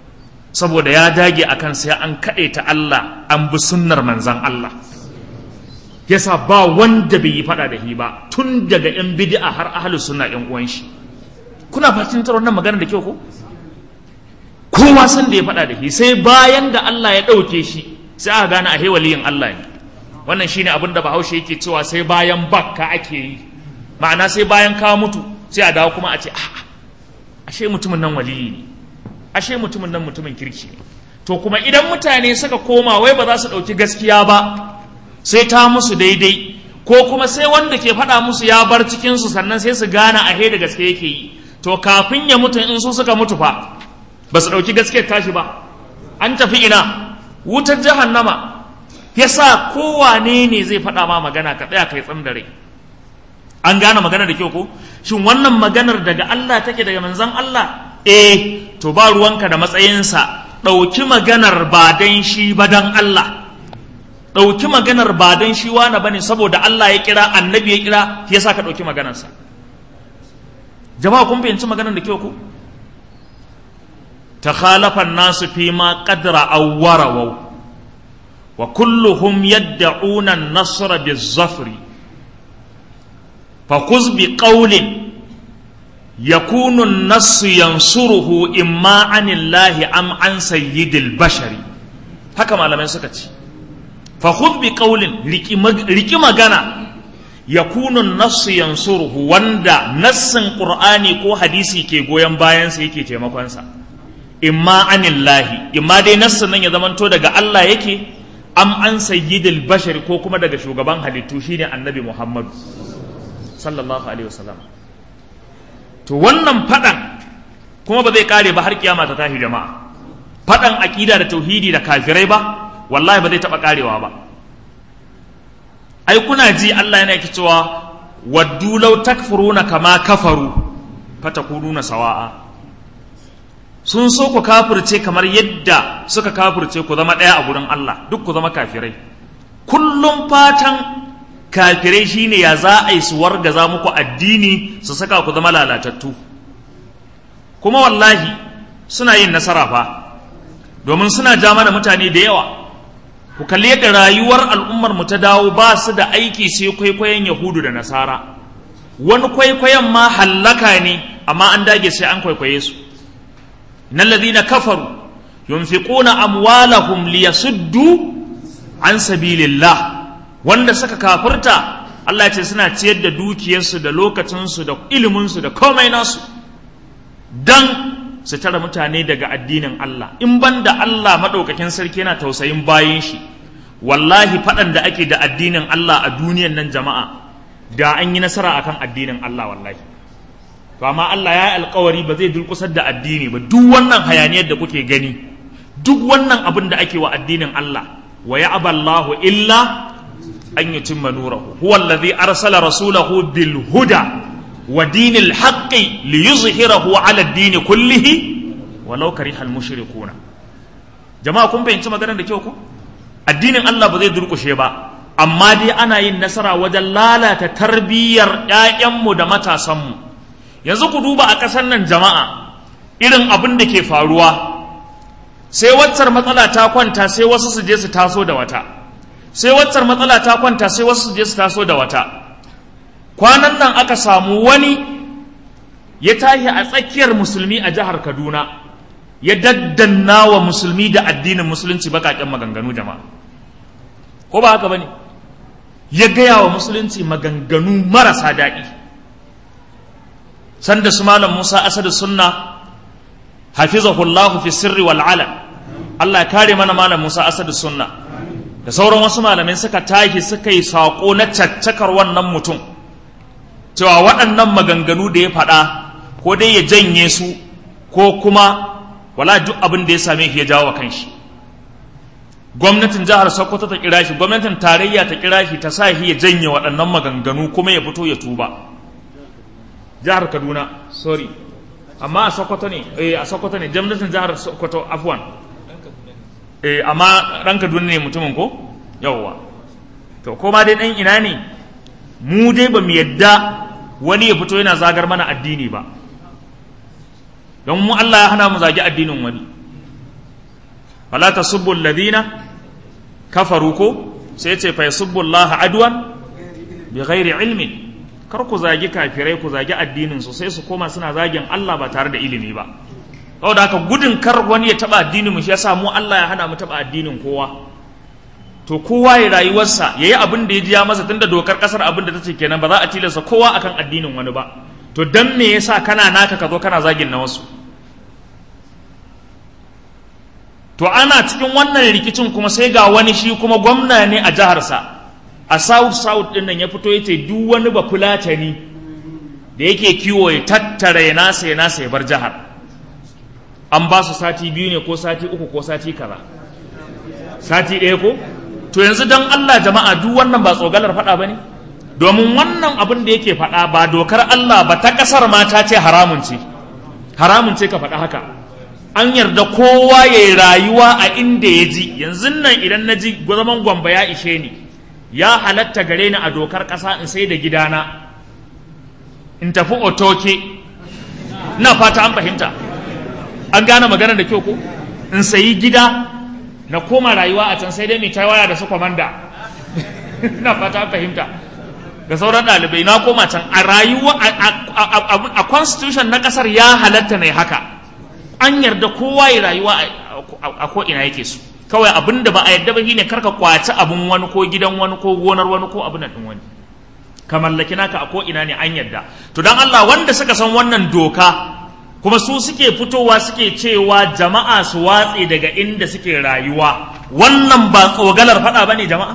saboda ya dage akan sai an kaɗe ta Allah an bi sunnar manzan Allah yasa ba wanda bai yi faɗa da shi ba tun daga yan bid'a har ahlu sunna yan uwan shi kuna fahimtar wannan magana da kyau ko kowa san da ya faɗa da shi sai bayan da Allah ya ɗauke shi sai aka gane a waliyin Allah ne wannan shine abin da Bahaushe yake cewa sai bayan bakka ake yi ma'ana sai bayan ka mutu sai a dawo kuma a ce a'a ashe mutumin nan waliyi ne ashe mutumin nan mutumin kirki ne to kuma idan mutane suka koma wai ba za su ɗauki gaskiya ba sai ta musu daidai ko kuma sai wanda ke faɗa musu ya bar cikinsu sannan sai su gane a da gaske yake yi to kafin ya mutu in su suka mutu fa ba su ɗauki gaskiyar tashi ba an tafi ina wutar jahannama yasa kowane ne zai faɗa ma magana ka tsaya kai tsam da rai an gane magana da kyau ko shin wannan maganar daga Allah take daga manzon Allah eh to ba ruwanka da matsayinsa ɗauki maganar ba dan shi ba dan Allah ɗauki maganar ba dan shi wani bane saboda Allah ya kira annabi ya kira yasa ka ɗauki maganarsa jama'a kun fahimci maganar da kyau ko تخالف الناس فيما قد رأوا ورووا وكلهم يدعون النصر بالظفر فخذ بقول يكون النص ينصره إما عن الله أم عن سيد البشر haka malamai suka ce fa khudh bi qawlin riki magana yakunu nass yansuruhu wanda nassin qur'ani ko hadisi ke goyon bayan sa yake taimakon sa imma anillahi imma dai nassin nan ya zamanto daga Allah yake am an sayyidil bashar ko kuma daga shugaban halittu shine annabi Muhammad sallallahu alaihi wasallam to wannan fadan kuma ba zai kare ba har kiyama ta tashi jama'a fadan aqida da tauhidi da kafirai ba wallahi ba zai taba karewa ba ai kuna ji Allah yana cewa waddu law takfuruna kama kafaru fatakununa sawa'a sun so ku kafirce kamar yadda suka kafirce ku zama ɗaya a gurin Allah duk ku zama kafirai kullum fatan kafirai shine ya za a yi su wargaza muku addini su saka ku zama lalatattu kuma wallahi suna yin nasara fa domin suna ja mana mutane da yawa ku kalli yadda rayuwar al'ummar mu ta dawo ba su da aiki sai kwaikwayon yahudu da nasara wani kwaikwayon ma hallaka ne amma an dage sai an kwaikwaye su إن الذين كفروا ينفقون أموالهم ليصدوا عن سبيل الله wanda suka kafirta Allah ya ce suna ciyar da dukiyarsu da lokacinsu da iliminsu da komai nasu dan su tara mutane daga addinin Allah in ban da Allah maɗaukakin sarki yana tausayin bayan shi wallahi faɗan da ake da addinin Allah a duniyan nan jama'a da an yi nasara akan addinin Allah wallahi to amma Allah ya alkawari ba zai durkusar da addini ba duk wannan hayaniyar da kuke gani duk wannan abin da ake wa addinin Allah wa ya aballahu illa an yutimma nurahu huwa alladhi arsala rasulahu bil huda wa dinil haqqi liyuzhirahu ala ad-din kullihi walau karihal mushrikuna jama'a kun fahimci maganar da kyau ko addinin Allah ba zai durkushe ba amma dai ana yin nasara wajen lalata tarbiyyar 'ya'yanmu da matasanmu yanzu ku duba a ƙasar nan jama'a irin abin da ke faruwa sai waccar matsala ta kwanta sai wasu su je su taso da wata sai waccar matsala ta kwanta sai wasu su je su taso da wata kwanan nan aka samu wani ya tashi a tsakiyar musulmi a jihar kaduna ya daddanna wa musulmi da addinin musulunci bakaƙen maganganu jama'a ko ba haka ba ne ya gaya wa musulunci maganganu marasa daɗi sanda su malam Musa Asadu sunna hafizahullahu fi sirri wal ala Allah ya kare mana malam Musa Asadu sunna da sauran wasu malamai suka tashi suka yi sako na caccakar wannan mutum cewa waɗannan maganganu da ya faɗa ko dai ya janye su ko kuma wala duk abin da ya same shi ya jawo wa kanshi gwamnatin jihar Sokoto ta kira shi gwamnatin tarayya ta kira shi ta sa shi ya janye waɗannan maganganu kuma ya fito ya tuba jihar kaduna sorry amma a sokoto ne eh a sokoto ne gwamnatin jihar sokoto afwan eh amma ran kaduna ne mutumin ko yawwa to ko ma dai dan ina ne mu dai ba mu yadda wani ya fito yana zagar mana addini ba don mu Allah ya hana mu zagi addinin wani fala tasubbu alladhina kafaru ko sai ce fa yasubbu Allah adwan bi ghairi ilmin kar ku zagi kafirai ku zagi addinin su sai su koma suna zagin Allah ba tare da ilimi ba saboda haka gudun kar wani ya taba addinin mu shi yasa mu Allah ya hana mu taba addinin kowa to kowa ya rayuwarsa yayi abin da ya ji ya masa tunda dokar kasar abin da tace kenan ba za a tilasta kowa akan addinin wani ba to dan me yasa kana naka ka zo kana zagin na wasu to ana cikin wannan rikicin kuma sai ga wani shi kuma gwamna ne a jiharsa a south south din nan ya fito yace duk wani ba fulatani da yake kiwo ya tattara ya nasa ya nasa ya bar jihar an ba su sati biyu ne ko sati uku ko sati kaza sati ɗaya ko to yanzu dan Allah jama'a duk wannan ba tsogalar faɗa ba ne domin wannan abin da yake faɗa ba dokar Allah ba ta ƙasar ma ta ce haramun ce haramun ce ka faɗa haka an yarda kowa ya yi rayuwa a inda ya ji yanzu nan idan na ji zaman gwamba ya ishe ni ya halatta gare ni a dokar ƙasa in sai da gidana in tafi otoke na fata an fahimta an gane magana da kyau ko in sayi gida na koma rayuwa a can sai dai mai waya da su kwamanda na fata an fahimta da sauran ɗalibai na koma can a rayuwa a constitution na ƙasar ya halatta ne haka an yarda kowa ya rayuwa a ko ina yake su kawai abin da ba a yarda ba shine karka kwaci abin wani ko gidan wani ko gonar wani ko abin nan wani ka mallaki naka a ko ina ne an yarda to dan Allah wanda suka san wannan doka kuma su suke fitowa suke cewa jama'a su watse daga inda suke rayuwa wannan ba tsogalar faɗa bane jama'a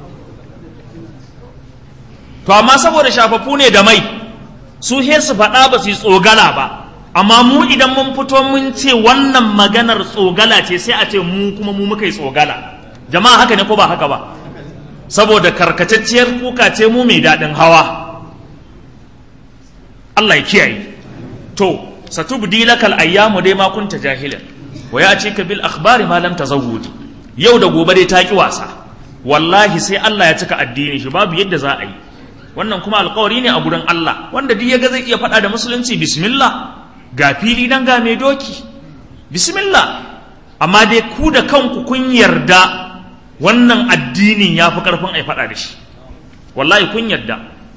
to amma saboda shafafu ne da mai su he su faɗa ba su yi tsogala ba amma mu idan mun fito mun ce wannan maganar tsogala ce sai a ce mu kuma mu muka yi tsogala jama'a haka ne ko ba haka ba saboda karkatacciyar kuka ce mu mai daɗin hawa Allah ya kiyaye to satubdi lakal ayyamu dai ma kunta jahilan wa ya ce ka bil akhbari ma lam tazawwudi yau da gobe dai ta ki wasa wallahi sai Allah ya cika addini shi babu yadda za a yi wannan kuma alkawari ne a gurin Allah wanda duk ya ga zai iya faɗa da musulunci bismillah ga fili nan ga mai doki bismillah amma dai ku da kanku kun yarda wannan addinin ya fi ƙarfin ai faɗa da shi wallahi kun yarda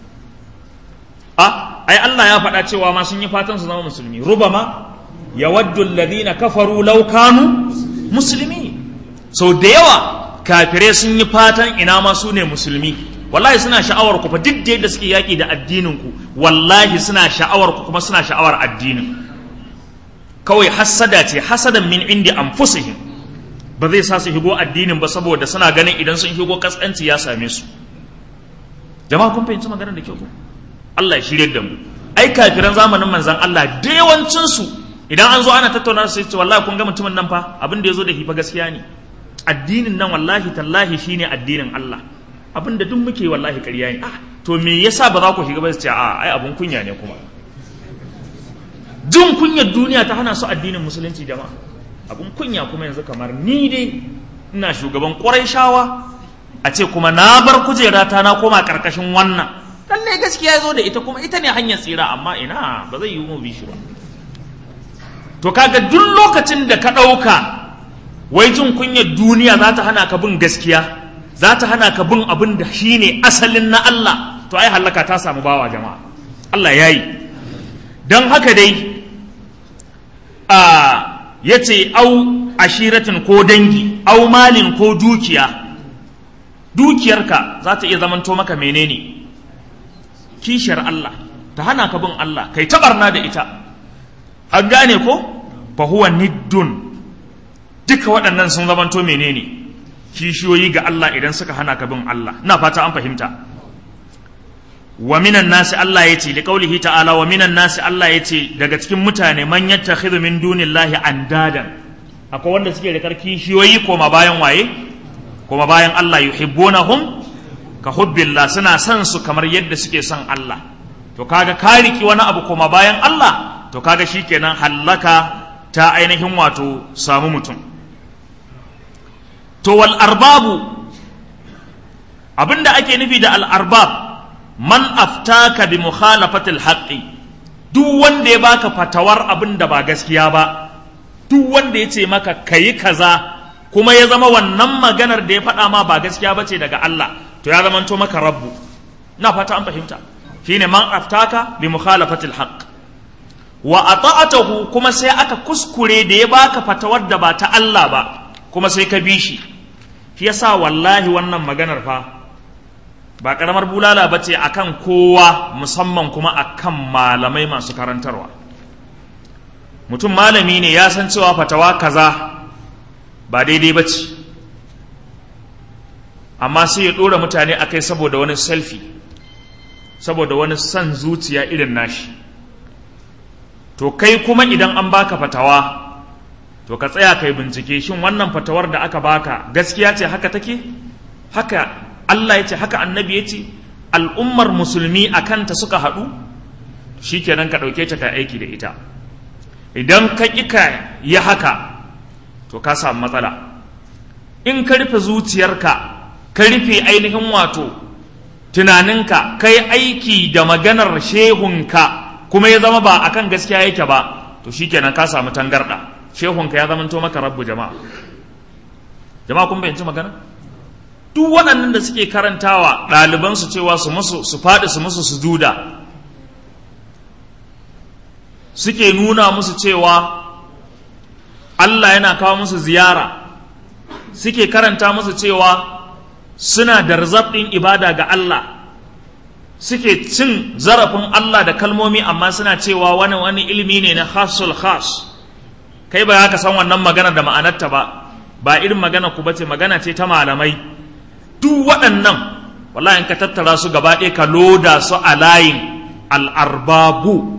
a ai Allah ya faɗa cewa ma sun yi fatan su zama musulmi rubama yawaddu alladhina kafaru law kanu musulmi sau da yawa kafirai sun yi fatan ina ma su ne musulmi wallahi suna sha'awar ku fa duk da yadda suke yaƙi da addinin ku wallahi suna sha'awar ku kuma suna sha'awar addinin kawai hassada ce hasadan min indi anfusihim ba zai sa su higo addinin ba saboda suna ganin idan sun higo kaskanci ya same su jama'a kun fahimci maganar da kyau ko Allah ya shirye da mu ai kafiran zamanin manzon Allah da yawancin su idan an zo ana tattauna su ce wallahi kun ga mutumin nan fa abin da yazo da hifa gaskiya ne addinin nan wallahi tallahi shine addinin Allah abin da duk muke wallahi ƙarya ne ah to me yasa ba za ku shiga ba su ce a ai abun kunya ne kuma jin kunyar duniya ta hana su addinin musulunci jama'a abun kunya kuma yanzu kamar ni dai ina shugaban ƙwarai shawa a ce kuma na bar kujerata na koma ƙarƙashin wannan lallai gaskiya ya zo da ita kuma ita ne hanyar tsira amma ina ba zai yi mu bi shi ba to kaga duk lokacin da ka ɗauka wai jin kunyar duniya za ta hana ka bin gaskiya za ta hana ka bin abin da shi ne asalin na Allah to ai hallaka ta samu bawa jama'a Allah ya yi don haka dai a ya ce au ashiratin ko dangi au malin ko dukiya dukiyarka za ta iya zamanto maka menene kishiyar Allah ta hana ka bin Allah kai tabarna da ita an gane ko fa huwa niddun duka waɗannan sun zamanto menene kishiyoyi ga Allah idan suka hana ka bin Allah ina fata an fahimta wa minan nasi Allah yace li qaulihi ta'ala wa minan nasi Allah yace daga cikin mutane man yattakhidhu min dunillahi andadan akwai wanda suke da kishiyoyi koma bayan waye koma bayan Allah yuhibbunahum ka hubbillah suna son su kamar yadda suke son Allah to kaga ka riki wani abu koma bayan Allah to kaga shikenan hallaka ta ainihin wato samu mutum to wal arbabu abinda ake nufi da al arbab man aftaka bi mukhalafatil haqqi duk wanda ya baka fatawar abin da ba gaskiya ba duk wanda ya ce maka kayi kaza kuma ya zama wannan maganar da ya faɗa ma ba gaskiya ba ce daga Allah to ya zama to maka rabbu na fata an fahimta shine man aftaka bi mukhalafatil haqq wa ata'atahu kuma sai aka kuskure da ya baka fatawar da ba ta Allah ba kuma sai ka bi shi shi yasa wallahi wannan maganar fa ba karamar bulala ba ce akan kowa musamman kuma akan malamai masu karantarwa mutum malami ne ya san cewa fatawa kaza ba daidai ba ce amma sai ya ɗora mutane a kai saboda wani selfie saboda wani son zuciya irin nashi to kai kuma idan an baka fatawa to ka tsaya kai bincike shin wannan fatawar da aka baka gaskiya ce haka take haka Allah ya ce haka annabi ya ce al'ummar musulmi a kanta suka haɗu shi kenan ka ɗauke ta ka aiki da ita idan ka ƙi ka yi haka to ka samu matsala in ka rufe zuciyarka ka rufe ainihin wato tunaninka ka yi aiki da maganar shehunka kuma ya zama ba akan gaskiya yake ba to shi kenan ka samu tangarɗa shehunka ya zama to maka rabbu jama'a jama'a kun bayanci magana duk waɗannan da suke karantawa ɗalibansu cewa su musu su faɗi su musu su duda suke nuna musu cewa Allah yana kawo musu ziyara suke karanta musu cewa suna da ɗin ibada ga Allah suke cin zarafin Allah da kalmomi amma suna cewa wani wani ilimi ne na khasul khas kai ba ka san wannan magana da ma'anarta ba ba irin magana ku bace magana ce ta malamai duk waɗannan wallahi in ka tattara su gaba ɗaya ka loda su a layin al'arbabu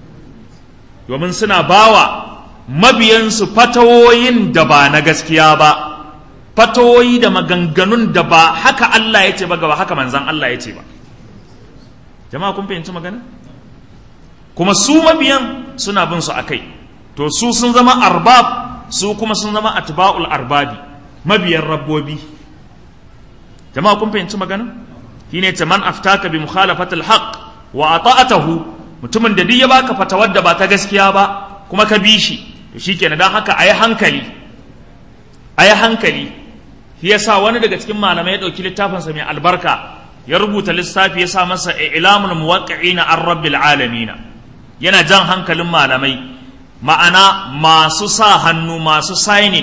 domin suna bawa mabiyansu fatawoyin da ba na gaskiya ba fatawoyi da maganganun da ba haka Allah ya ce ba gaba haka manzan Allah ya ce ba jama'a kun fahimci magana kuma su mabiyan suna bin su akai to su sun zama arbab su kuma sun zama atba'ul arbabi mabiyan rabbobi jama'a kun fahimci magana shine ce man aftaka bi mukhalafatil haqq wa ata'atahu mutumin da duk ya baka fatawar da ba ta gaskiya ba kuma ka bi shi to shikenan dan haka ayi hankali ayi hankali shi yasa wani daga cikin malamai ya dauki littafin sa mai albarka ya rubuta lissafi ya sa masa ilamul muwaqqi'ina ar rabbil alamin yana jan hankalin malamai ma'ana masu sa hannu masu signing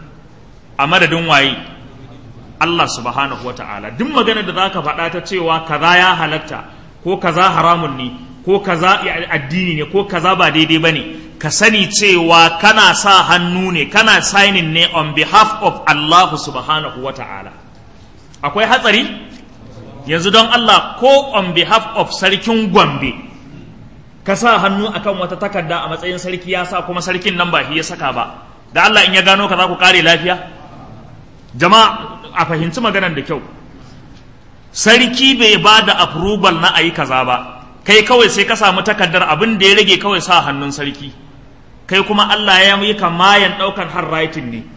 a madadin waye Allah subhanahu wa ta'ala duk magana da zaka faɗa ta cewa kaza ya halatta ko kaza haramun ne ko kaza addini ne ko kaza ba daidai bane ka sani cewa kana sa hannu ne kana signing ne on behalf of Allah subhanahu wa ta'ala akwai hatsari yanzu don Allah ko on behalf of sarkin Gombe ka sa hannu akan wata takarda a matsayin sarki ya sa kuma sarkin nan ba shi ya saka ba da Allah in ya gano ka za ku kare lafiya jama'a a fahimci maganar da kyau sarki bai ba da approval na ayi kaza ba kai kawai sai ka samu takardar abin da ya rage kawai sa hannun sarki kai kuma Allah ya yi kamayan ɗaukar har writing ne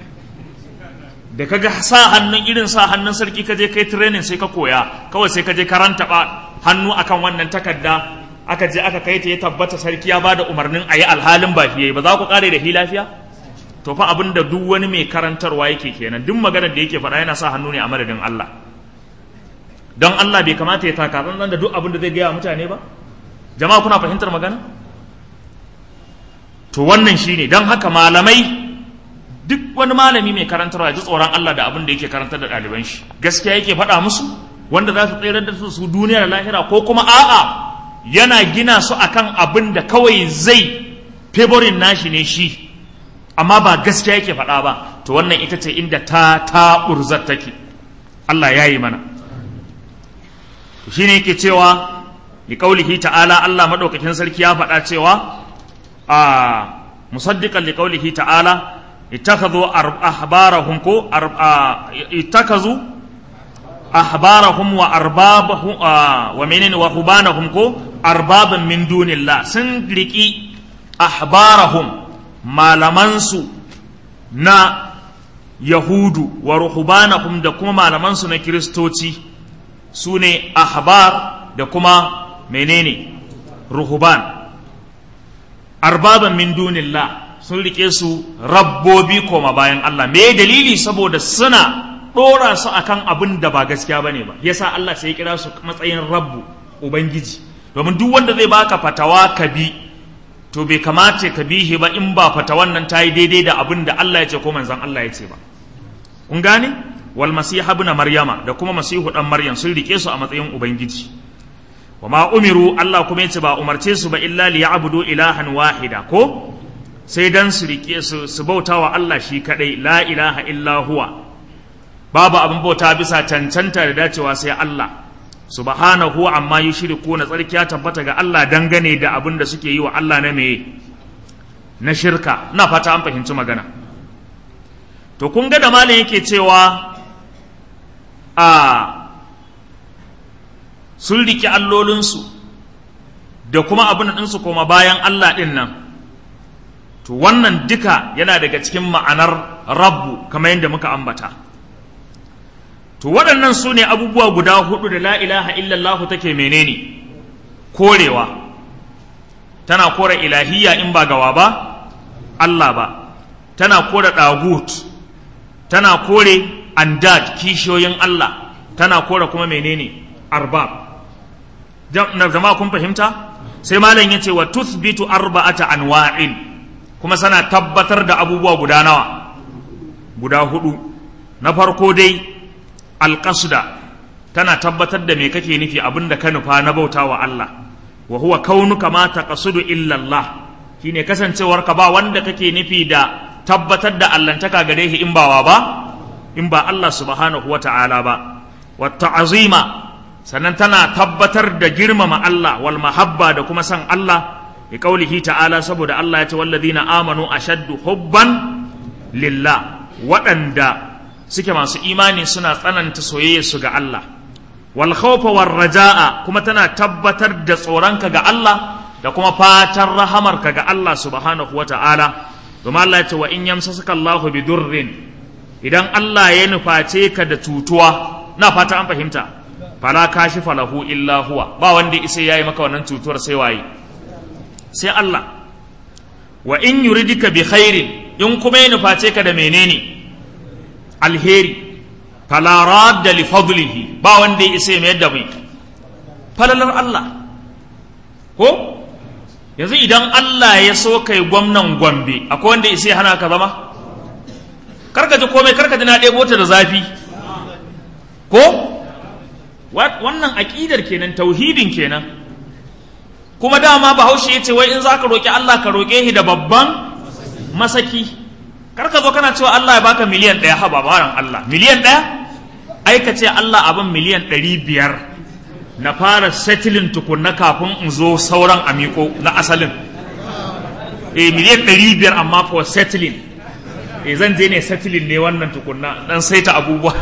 da kaga sa hannun irin sa hannun sarki ka je kai training sai ka koya kawai sai ka je karanta ba hannu akan wannan takarda aka je aka kai ta ya tabbata sarki ya bada umarnin a yi alhalin ba fiye ba za ku kare da hi lafiya to fa abin da duk wani mai karantarwa yake kenan duk maganar da yake faɗa yana sa hannu ne a madadin Allah don Allah bai kamata ya taka tsantsan da duk abin da zai gaya mutane ba jama'a kuna fahimtar magana to wannan shine don haka malamai duk wani malami mai karantarwa ya ji tsoron Allah da abin da yake karantar da ɗaliban shi gaskiya yake faɗa musu wanda za su tsere da su duniya da lahira ko kuma a'a yana gina su akan abin da kawai zai favorin nashi ne shi amma ba gaskiya yake faɗa ba to wannan ita ce inda ta ta urzar take Allah ya yi mana shi ne yake cewa li qaulihi ta'ala Allah madaukakin sarki ya faɗa cewa a musaddiqan li qaulihi ta'ala ittakhadhu ahbarahum ko ittakazu ahbarahum wa arbabahum wa menene wa hubanahum ko arbaban min dunillah sun riki ahbarahum malamansu na yahudu wa ruhubanahum da kuma malamansu na kiristoci su ne ahbar da kuma menene ruhuban arbaban min dunillah sun rike su rabbobi koma bayan Allah me dalili saboda suna ɗora su akan abin da ba gaskiya bane ba yasa Allah sai ya kira su matsayin rabbu ubangiji domin duk wanda zai baka fatawa ka bi to bai kamata ka bihi ba in ba fatawan nan ta yi daidai da abin da Allah ya ce ko manzon Allah ya ce ba kun gane wal masiha ibn maryama da kuma masihu dan maryam sun rike su a matsayin ubangiji wa ma umiru Allah kuma yace ba umarce su ba illa li ya'budu ilahan wahida ko sai dan su rike su su bautawa Allah shi kadai la ilaha illa huwa babu abin bauta bisa cancanta da dacewa sai Allah subhanahu amma yushriku na tsarki ya tabbata ga Allah dangane da abin da suke yi wa Allah na meye na shirka na fata an fahimci magana to kun ga da malam yake cewa a sun riki allolinsu da kuma abin ɗinsu koma bayan Allah ɗin nan to wannan duka yana daga cikin ma'anar rabbu kamar yadda muka ambata to waɗannan su ne abubuwa guda hudu da la ilaha illallah take menene korewa tana kore ilahiyya in ba gawa ba Allah ba tana kore ɗagut tana kore andad kishiyoyin Allah tana kore kuma menene arbab jama'a kun fahimta sai malam yace wa tuthbitu arba'ata anwa'in kuma sana tabbatar da abubuwa guda nawa guda hudu na farko dai alqasda tana tabbatar da me kake nufi abinda ka nufa na bautawa Allah wa huwa kaunuka ma taqsudu illa Allah shine kasancewar ka ba wanda kake nufi da tabbatar da allantaka gare shi in bawa ba in ba Allah subhanahu wa ta'ala ba wa ta'azima sannan tana tabbatar da girmama Allah wal mahabba da kuma san Allah bi qaulihi ta'ala saboda Allah ya ce walladina amanu ashaddu hubban lillah waɗanda suke masu imani suna tsananta soyayya su ga Allah wal khawfa war raja'a kuma tana tabbatar da tsoronka ga Allah da kuma fatan rahamarka ga Allah subhanahu wa ta'ala domin Allah ya ce wa in yamsasuka Allahu bi durrin idan Allah ya nuface ka da cutuwa na fata an fahimta fala kashifa lahu illa huwa ba wanda isa yayi maka wannan cutuwar sai waye sai Allah wa in yuridika bi khairin in kuma ya nuface ka da menene alheri fala radda li fadlihi ba wanda isa mai yadda bai falalar Allah ko yanzu idan Allah ya so kai gwamnan Gombe akwai wanda isa ya hana ka zama karka ji komai karka ji na ɗebo ta da zafi ko wannan aƙidar kenan tauhidin kenan kuma dama bahaushe ya ce wai in za ka roƙi Allah ka roƙe shi da babban masaki karka zo kana cewa Allah ya baka miliyan ɗaya ha babaran Allah miliyan ɗaya ai ka ce Allah abin miliyan ɗari biyar na fara settling tukunna kafin in zo sauran amiko na asalin eh miliyan ɗari biyar amma for settling eh zan je ne settling ne wannan tukunna dan saita abubuwa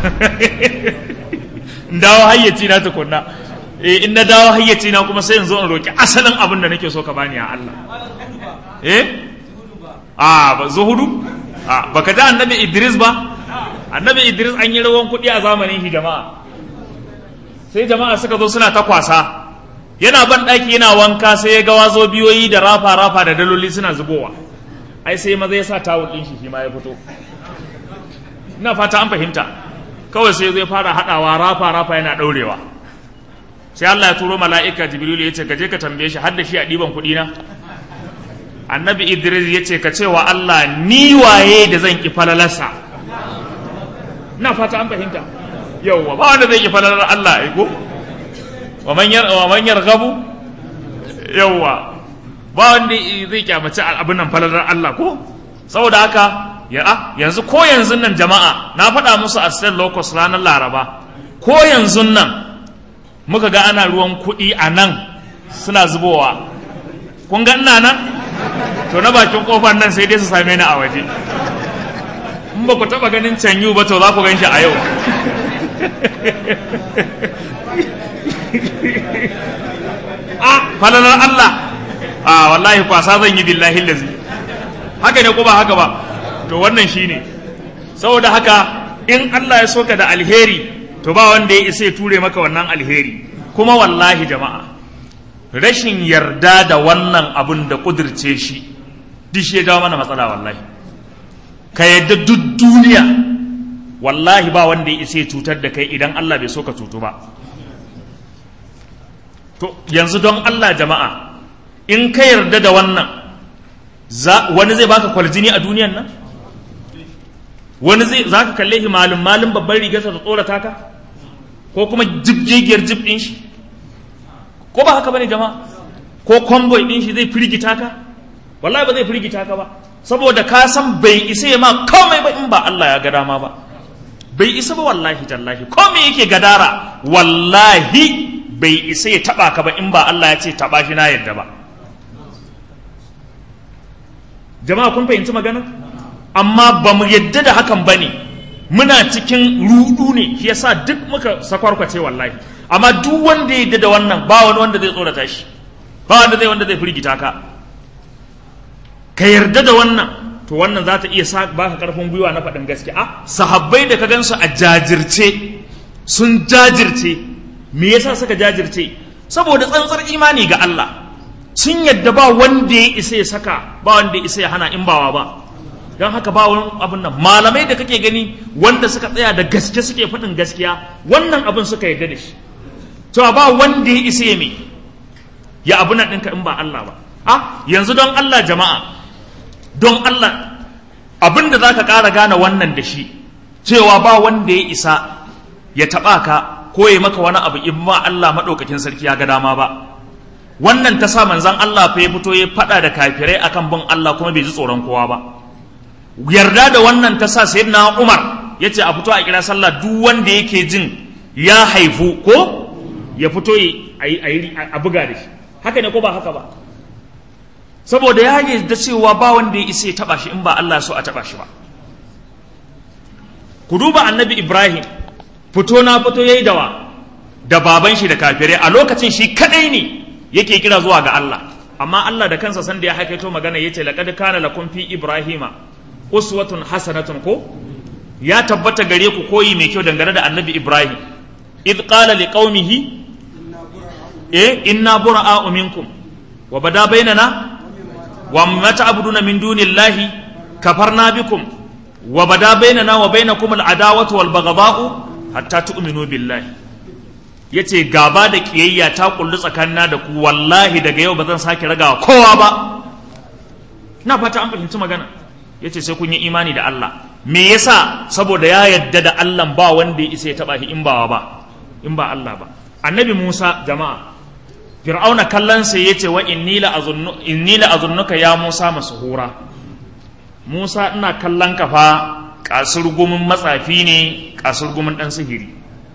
in dawo hayyaci na tukunna eh in na dawo hayyaci na kuma sai in zo in roki asalin abin da nake so ka bani ya Allah eh a ba zuhudu a baka da annabi Idris ba annabi Idris an yi rawan kuɗi a zamanin shi jama'a sai jama'a suka zo suna ta kwasa yana ban ɗaki yana wanka sai ya ga wazo biyoyi da rafa rafa da daloli suna zubowa ai sai maza ya sa tawul ɗin shi ma ya fito ina fata an fahimta kawai sai zai fara haɗawa rafa rafa yana ɗaurewa sai Allah ya turo mala'ika jibrilu ya ce ka je ka tambaye shi har da shi a ɗiban kuɗi na annabi idris ya ce ka ce wa Allah ni waye da zan ki falalarsa ina fata an fahimta yauwa ba wanda zai ki falalar Allah ai ko wa man yar wa man yarghabu yauwa ba wanda zai kyamaci abin nan falalar Allah ko saboda haka ya a yanzu ko yanzu nan jama'a na faɗa musu a state locus ranar laraba ko yanzu nan muka ga ana ruwan kuɗi a nan suna zubowa kun ga ina nan to na bakin kofar nan sai dai su same ni a waje in ba ku taɓa ganin canyu ba to za ku gan shi a yau a falalar Allah a wallahi kwasa zan yi billahi lazi haka ne ko ba haka ba to wannan shine saboda haka in Allah ya soka da alheri to ba wanda ya isa ya ture maka wannan alheri kuma wallahi jama'a rashin yarda da wannan abun da kudirce shi duk shi ya jawo mana matsala wallahi ka yadda duk duniya wallahi ba wanda ya isa ya cutar da kai idan Allah bai so ka cutu ba to yanzu don Allah jama'a in ka yarda da wannan wani zai baka kwaljini a duniyan nan wani zai za ka kalle shi malin malin babban rigarsa ta tsorata ka ko kuma jibgigiyar jib ɗin shi ko ba haka bane jama'a ko convoy ɗin shi zai firgita ka wallahi ba zai firgita ka ba saboda ka san bai isa ya ma komai ba in ba Allah ya ga dama ba bai isa ba wallahi tallahi komai yake gadara wallahi bai isa ya taba ka ba in ba Allah ya ce taba shi na yadda ba jama'a kun fahimci magana amma ba mu yadda da hakan ba ne muna cikin rudu ne shi yasa duk muka sakwarkwace wallahi amma duk wanda ya yadda da wannan ba wani wanda zai tsorata shi ba wanda zai wanda zai firgita ka ka yarda da wannan to wannan za ta iya baka karfin gwiwa na faɗin gaskiya a sahabbai da ka gansu a jajirce sun jajirce me yasa suka jajirce saboda tsantsar imani ga Allah sun yadda ba wanda ya isa ya saka ba wanda ya isa ya hana in bawa ba don haka ba wani abin nan malamai da kake gani wanda suka tsaya da gaske suke faɗin gaskiya wannan abin suka yarda da shi cewa ba wanda ya isa ya me ya abu nan ɗinka in ba Allah ba a yanzu don Allah jama'a don Allah abin da za ka ƙara gane wannan da shi cewa ba wanda ya isa ya taɓa ka ko ya maka wani abu in ma Allah maɗaukakin sarki ya ga dama ba wannan ta sa manzan Allah fa ya fito ya faɗa da kafirai akan bin Allah kuma bai ji tsoron kowa ba yarda da wannan ta sa sayyidina Umar ya ce a fito a kira sallah duk wanda yake jin ya haifu ko ya fito a buga da shi haka ne ko ba haka ba saboda ya yi da cewa ba wanda ya isa ya taba shi in ba Allah so a taba shi ba ku duba annabi Ibrahim fito na fito yayi dawa da baban shi da kafirai a lokacin shi kadai ne yake kira zuwa ga Allah amma Allah da kansa sanda ya haikaito magana yace laqad kana lakum fi ibrahima uswatun hasanatun ko ya tabbata gare ku koyi mai kyau dangane da annabi Ibrahim id qala liqaumihi eh inna bura'a minkum wa bada bainana wa ma ta'buduna min dunillahi kafarna bikum wa bada bainana wa bainakum al'adawatu wal baghdha'u hatta tu'minu billahi yace gaba da kiyayya ta kullu tsakanina da ku wallahi daga yau ba zan sake ragawa kowa ba ina fata an fahimci magana yace sai kun yi imani da Allah me yasa saboda ya yadda da Allah ba wanda ya isa ya taba shi in ba ba in ba Allah ba annabi Musa jama'a fir'auna kallon sai yace wa inni la azunnu inni la azunnuka ya Musa masuhura Musa ina kallon ka fa kasur gumin matsafi ne kasur gumin dan sihiri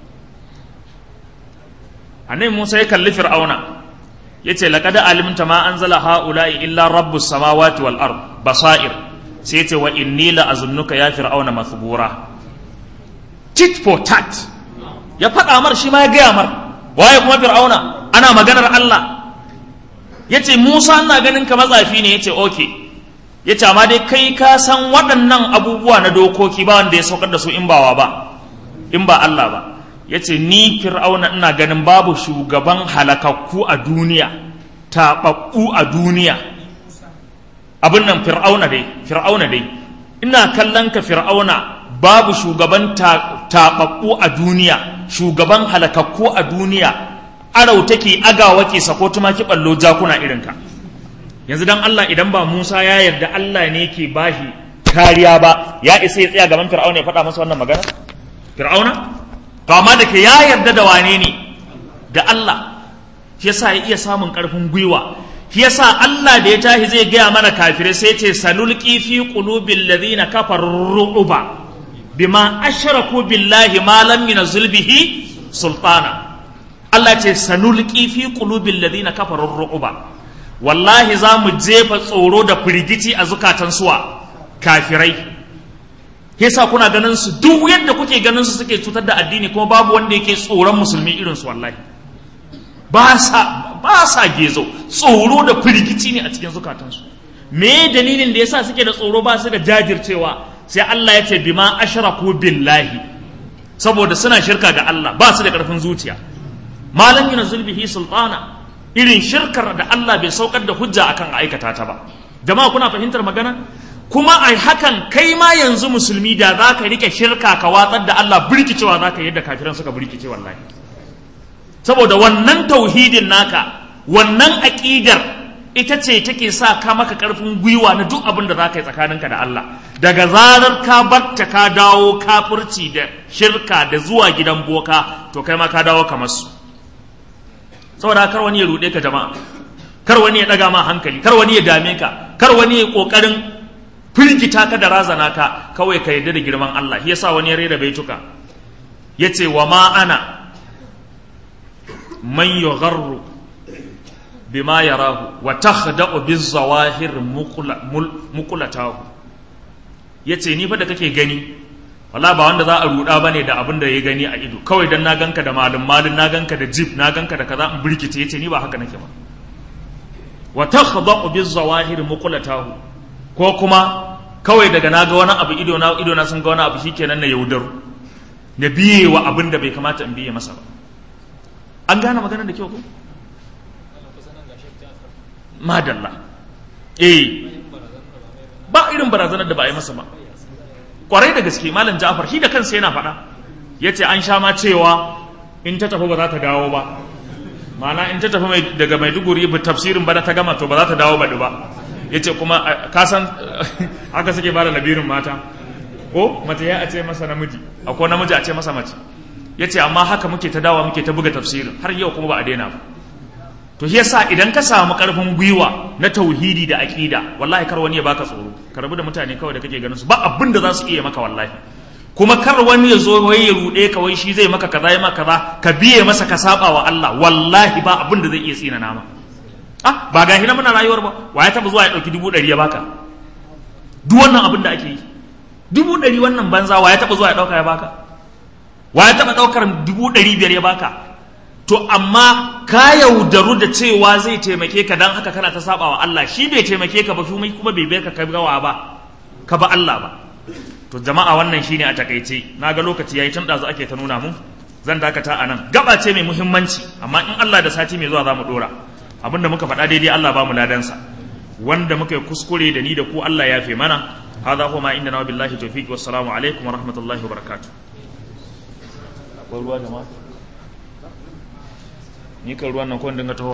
annabi Musa ya kalli fir'auna yace laqad alimta ma anzala haula'i illa rabbus samawati wal ard basair sai yace wa inni la azunnuka ya fir'auna mathbura tit for tat ya faɗa mar shi ma ya gaya mar waye kuma fir'auna ana maganar Allah yace Musa ina ganin ka matsafi ne yace okay yace amma dai kai ka san waɗannan abubuwa na dokoki ba wanda ya saukar da su in bawa ba in ba Allah ba yace ni fir'auna ina ganin babu shugaban halakakku a duniya taɓaɓɓu a duniya abin nan fir'auna dai fir'auna dai ina kallon ka fir'auna babu shugaban taɓaɓɓu a duniya shugaban halakakku a duniya arau take agawa ke sako tumaki ballo jakuna irinka yanzu dan Allah idan ba Musa ya yarda Allah ne ke bashi kariya ba ya isa ya tsaya gaban fir'auna ya faɗa masa wannan magana fir'auna to amma da ke ya yarda da wane ne da Allah shi yasa ya iya samun ƙarfin gwiwa shi yasa Allah da ya tashi zai gaya mana kafirai sai ce sanulqi fi qulubil ladina kafaru ru'ba bima ashraku billahi ma lam yunzil bihi sultana Allah ce sanulqi fi qulubil ladina kafaru ru'ba wallahi za mu jefa tsoro da firgici a zukatan suwa kafirai yasa kuna ganin su duk yadda kuke ganin su suke cutar da addini kuma babu wanda yake tsoron musulmi irin su wallahi ba sa ba sa gezo tsoro da firgici ne a cikin zukatansu me dalilin da yasa suke da tsoro ba su da jajircewa sai Allah ya ce bima ashraku billahi saboda suna shirka ga Allah ba su da karfin zuciya malam yana zulbihi sultana irin shirkar da Allah bai saukar da hujja akan aikata ta ba jama'a kuna fahimtar magana kuma a hakan kai ma yanzu musulmi da za ka rike shirka ka watsar da Allah birkicewa za ka yadda kafiran suka birkice wallahi saboda wannan tauhidin naka wannan aƙidar ita ce take sa ka maka ƙarfin gwiwa na duk abin da za ka yi tsakaninka da Allah daga zarar ka batta ka dawo kafirci da shirka da zuwa gidan boka to kai ma ka dawo kamar su saboda kar wani ya ruɗe ka jama'a kar wani ya ɗaga ma hankali kar wani ya dame ka kar wani ya ƙoƙarin firgita ka da razana ka kawai ka yarda da girman Allah shi yasa wani ya rera baituka yace wa ma ana man yugharru bima yarahu wa takhda'u bizawahir muqlatahu yace ni fa da kake gani wala ba wanda za a ruda bane da abin da ya gani a ido kawai dan na ganka da malum malum na ganka da jib na ganka da kaza in birkice yace ni ba haka nake ba wa takhda'u bizawahir muqlatahu ko kuma kawai daga na ga wani abu ido na ido na sun ga wani abu shikenan na yaudaru na biye wa abin da bai kamata in biye masa ba an gane maganar da kyau ko madalla eh ba irin barazanar da ba a yi masa ba kwarai da gaske malam Ja'far shi da kansa yana faɗa yace an sha ma cewa in ta tafi ba za ta dawo ba ma'ana in ta tafi daga Maiduguri ba tafsirin bana ta gama to ba za ta dawo baɗi ba yace kuma ka san haka suke bada labirin mata ko mace ya a ce masa namiji akwai namiji a ce masa mace yace amma haka muke ta dawa muke ta buga tafsirin har yau kuma ba a daina ba to shi yasa idan ka samu karfin gwiwa na tauhidi da aqida wallahi kar wani ya baka tsoro ka rabu da mutane kawai da kake ganin su ba abin da za su iya maka wallahi kuma kar wani ya zo wai ya rude ka wai shi zai maka kaza ya maka kaza ka biye masa ka saba wa Allah wallahi ba abin da zai iya tsina nama ah ba ga hina muna rayuwar ba wa ya taba zuwa ya dauki dubu ɗari ya baka duk wannan abin da ake yi dubu ɗari wannan banza wa ya taba zuwa ya dauka ya baka wa ya taba daukar dubu ɗari biyar ya baka to amma ka yaudaru da cewa zai taimake ka dan haka kana ta saba wa Allah shi bai taimake ka ba kuma kuma bai bai ka kai gawa ba ka ba Allah ba to jama'a wannan shine a takaice na ga lokaci yayi tun ɗazu ake ta nuna mu zan dakata a nan gaba ce mai muhimmanci amma in Allah da sati mai zuwa za mu dora abinda muka faɗa daidai Allah ba mu ladansa wanda muka yi kuskure da ni da ku Allah ya fi mana hadha huwa ma inda na billahi tawfiq wassalamu alaikum wa rahmatullahi wa barakatuh akwai ruwa jama'a ni kan ruwan nan ko dinga taho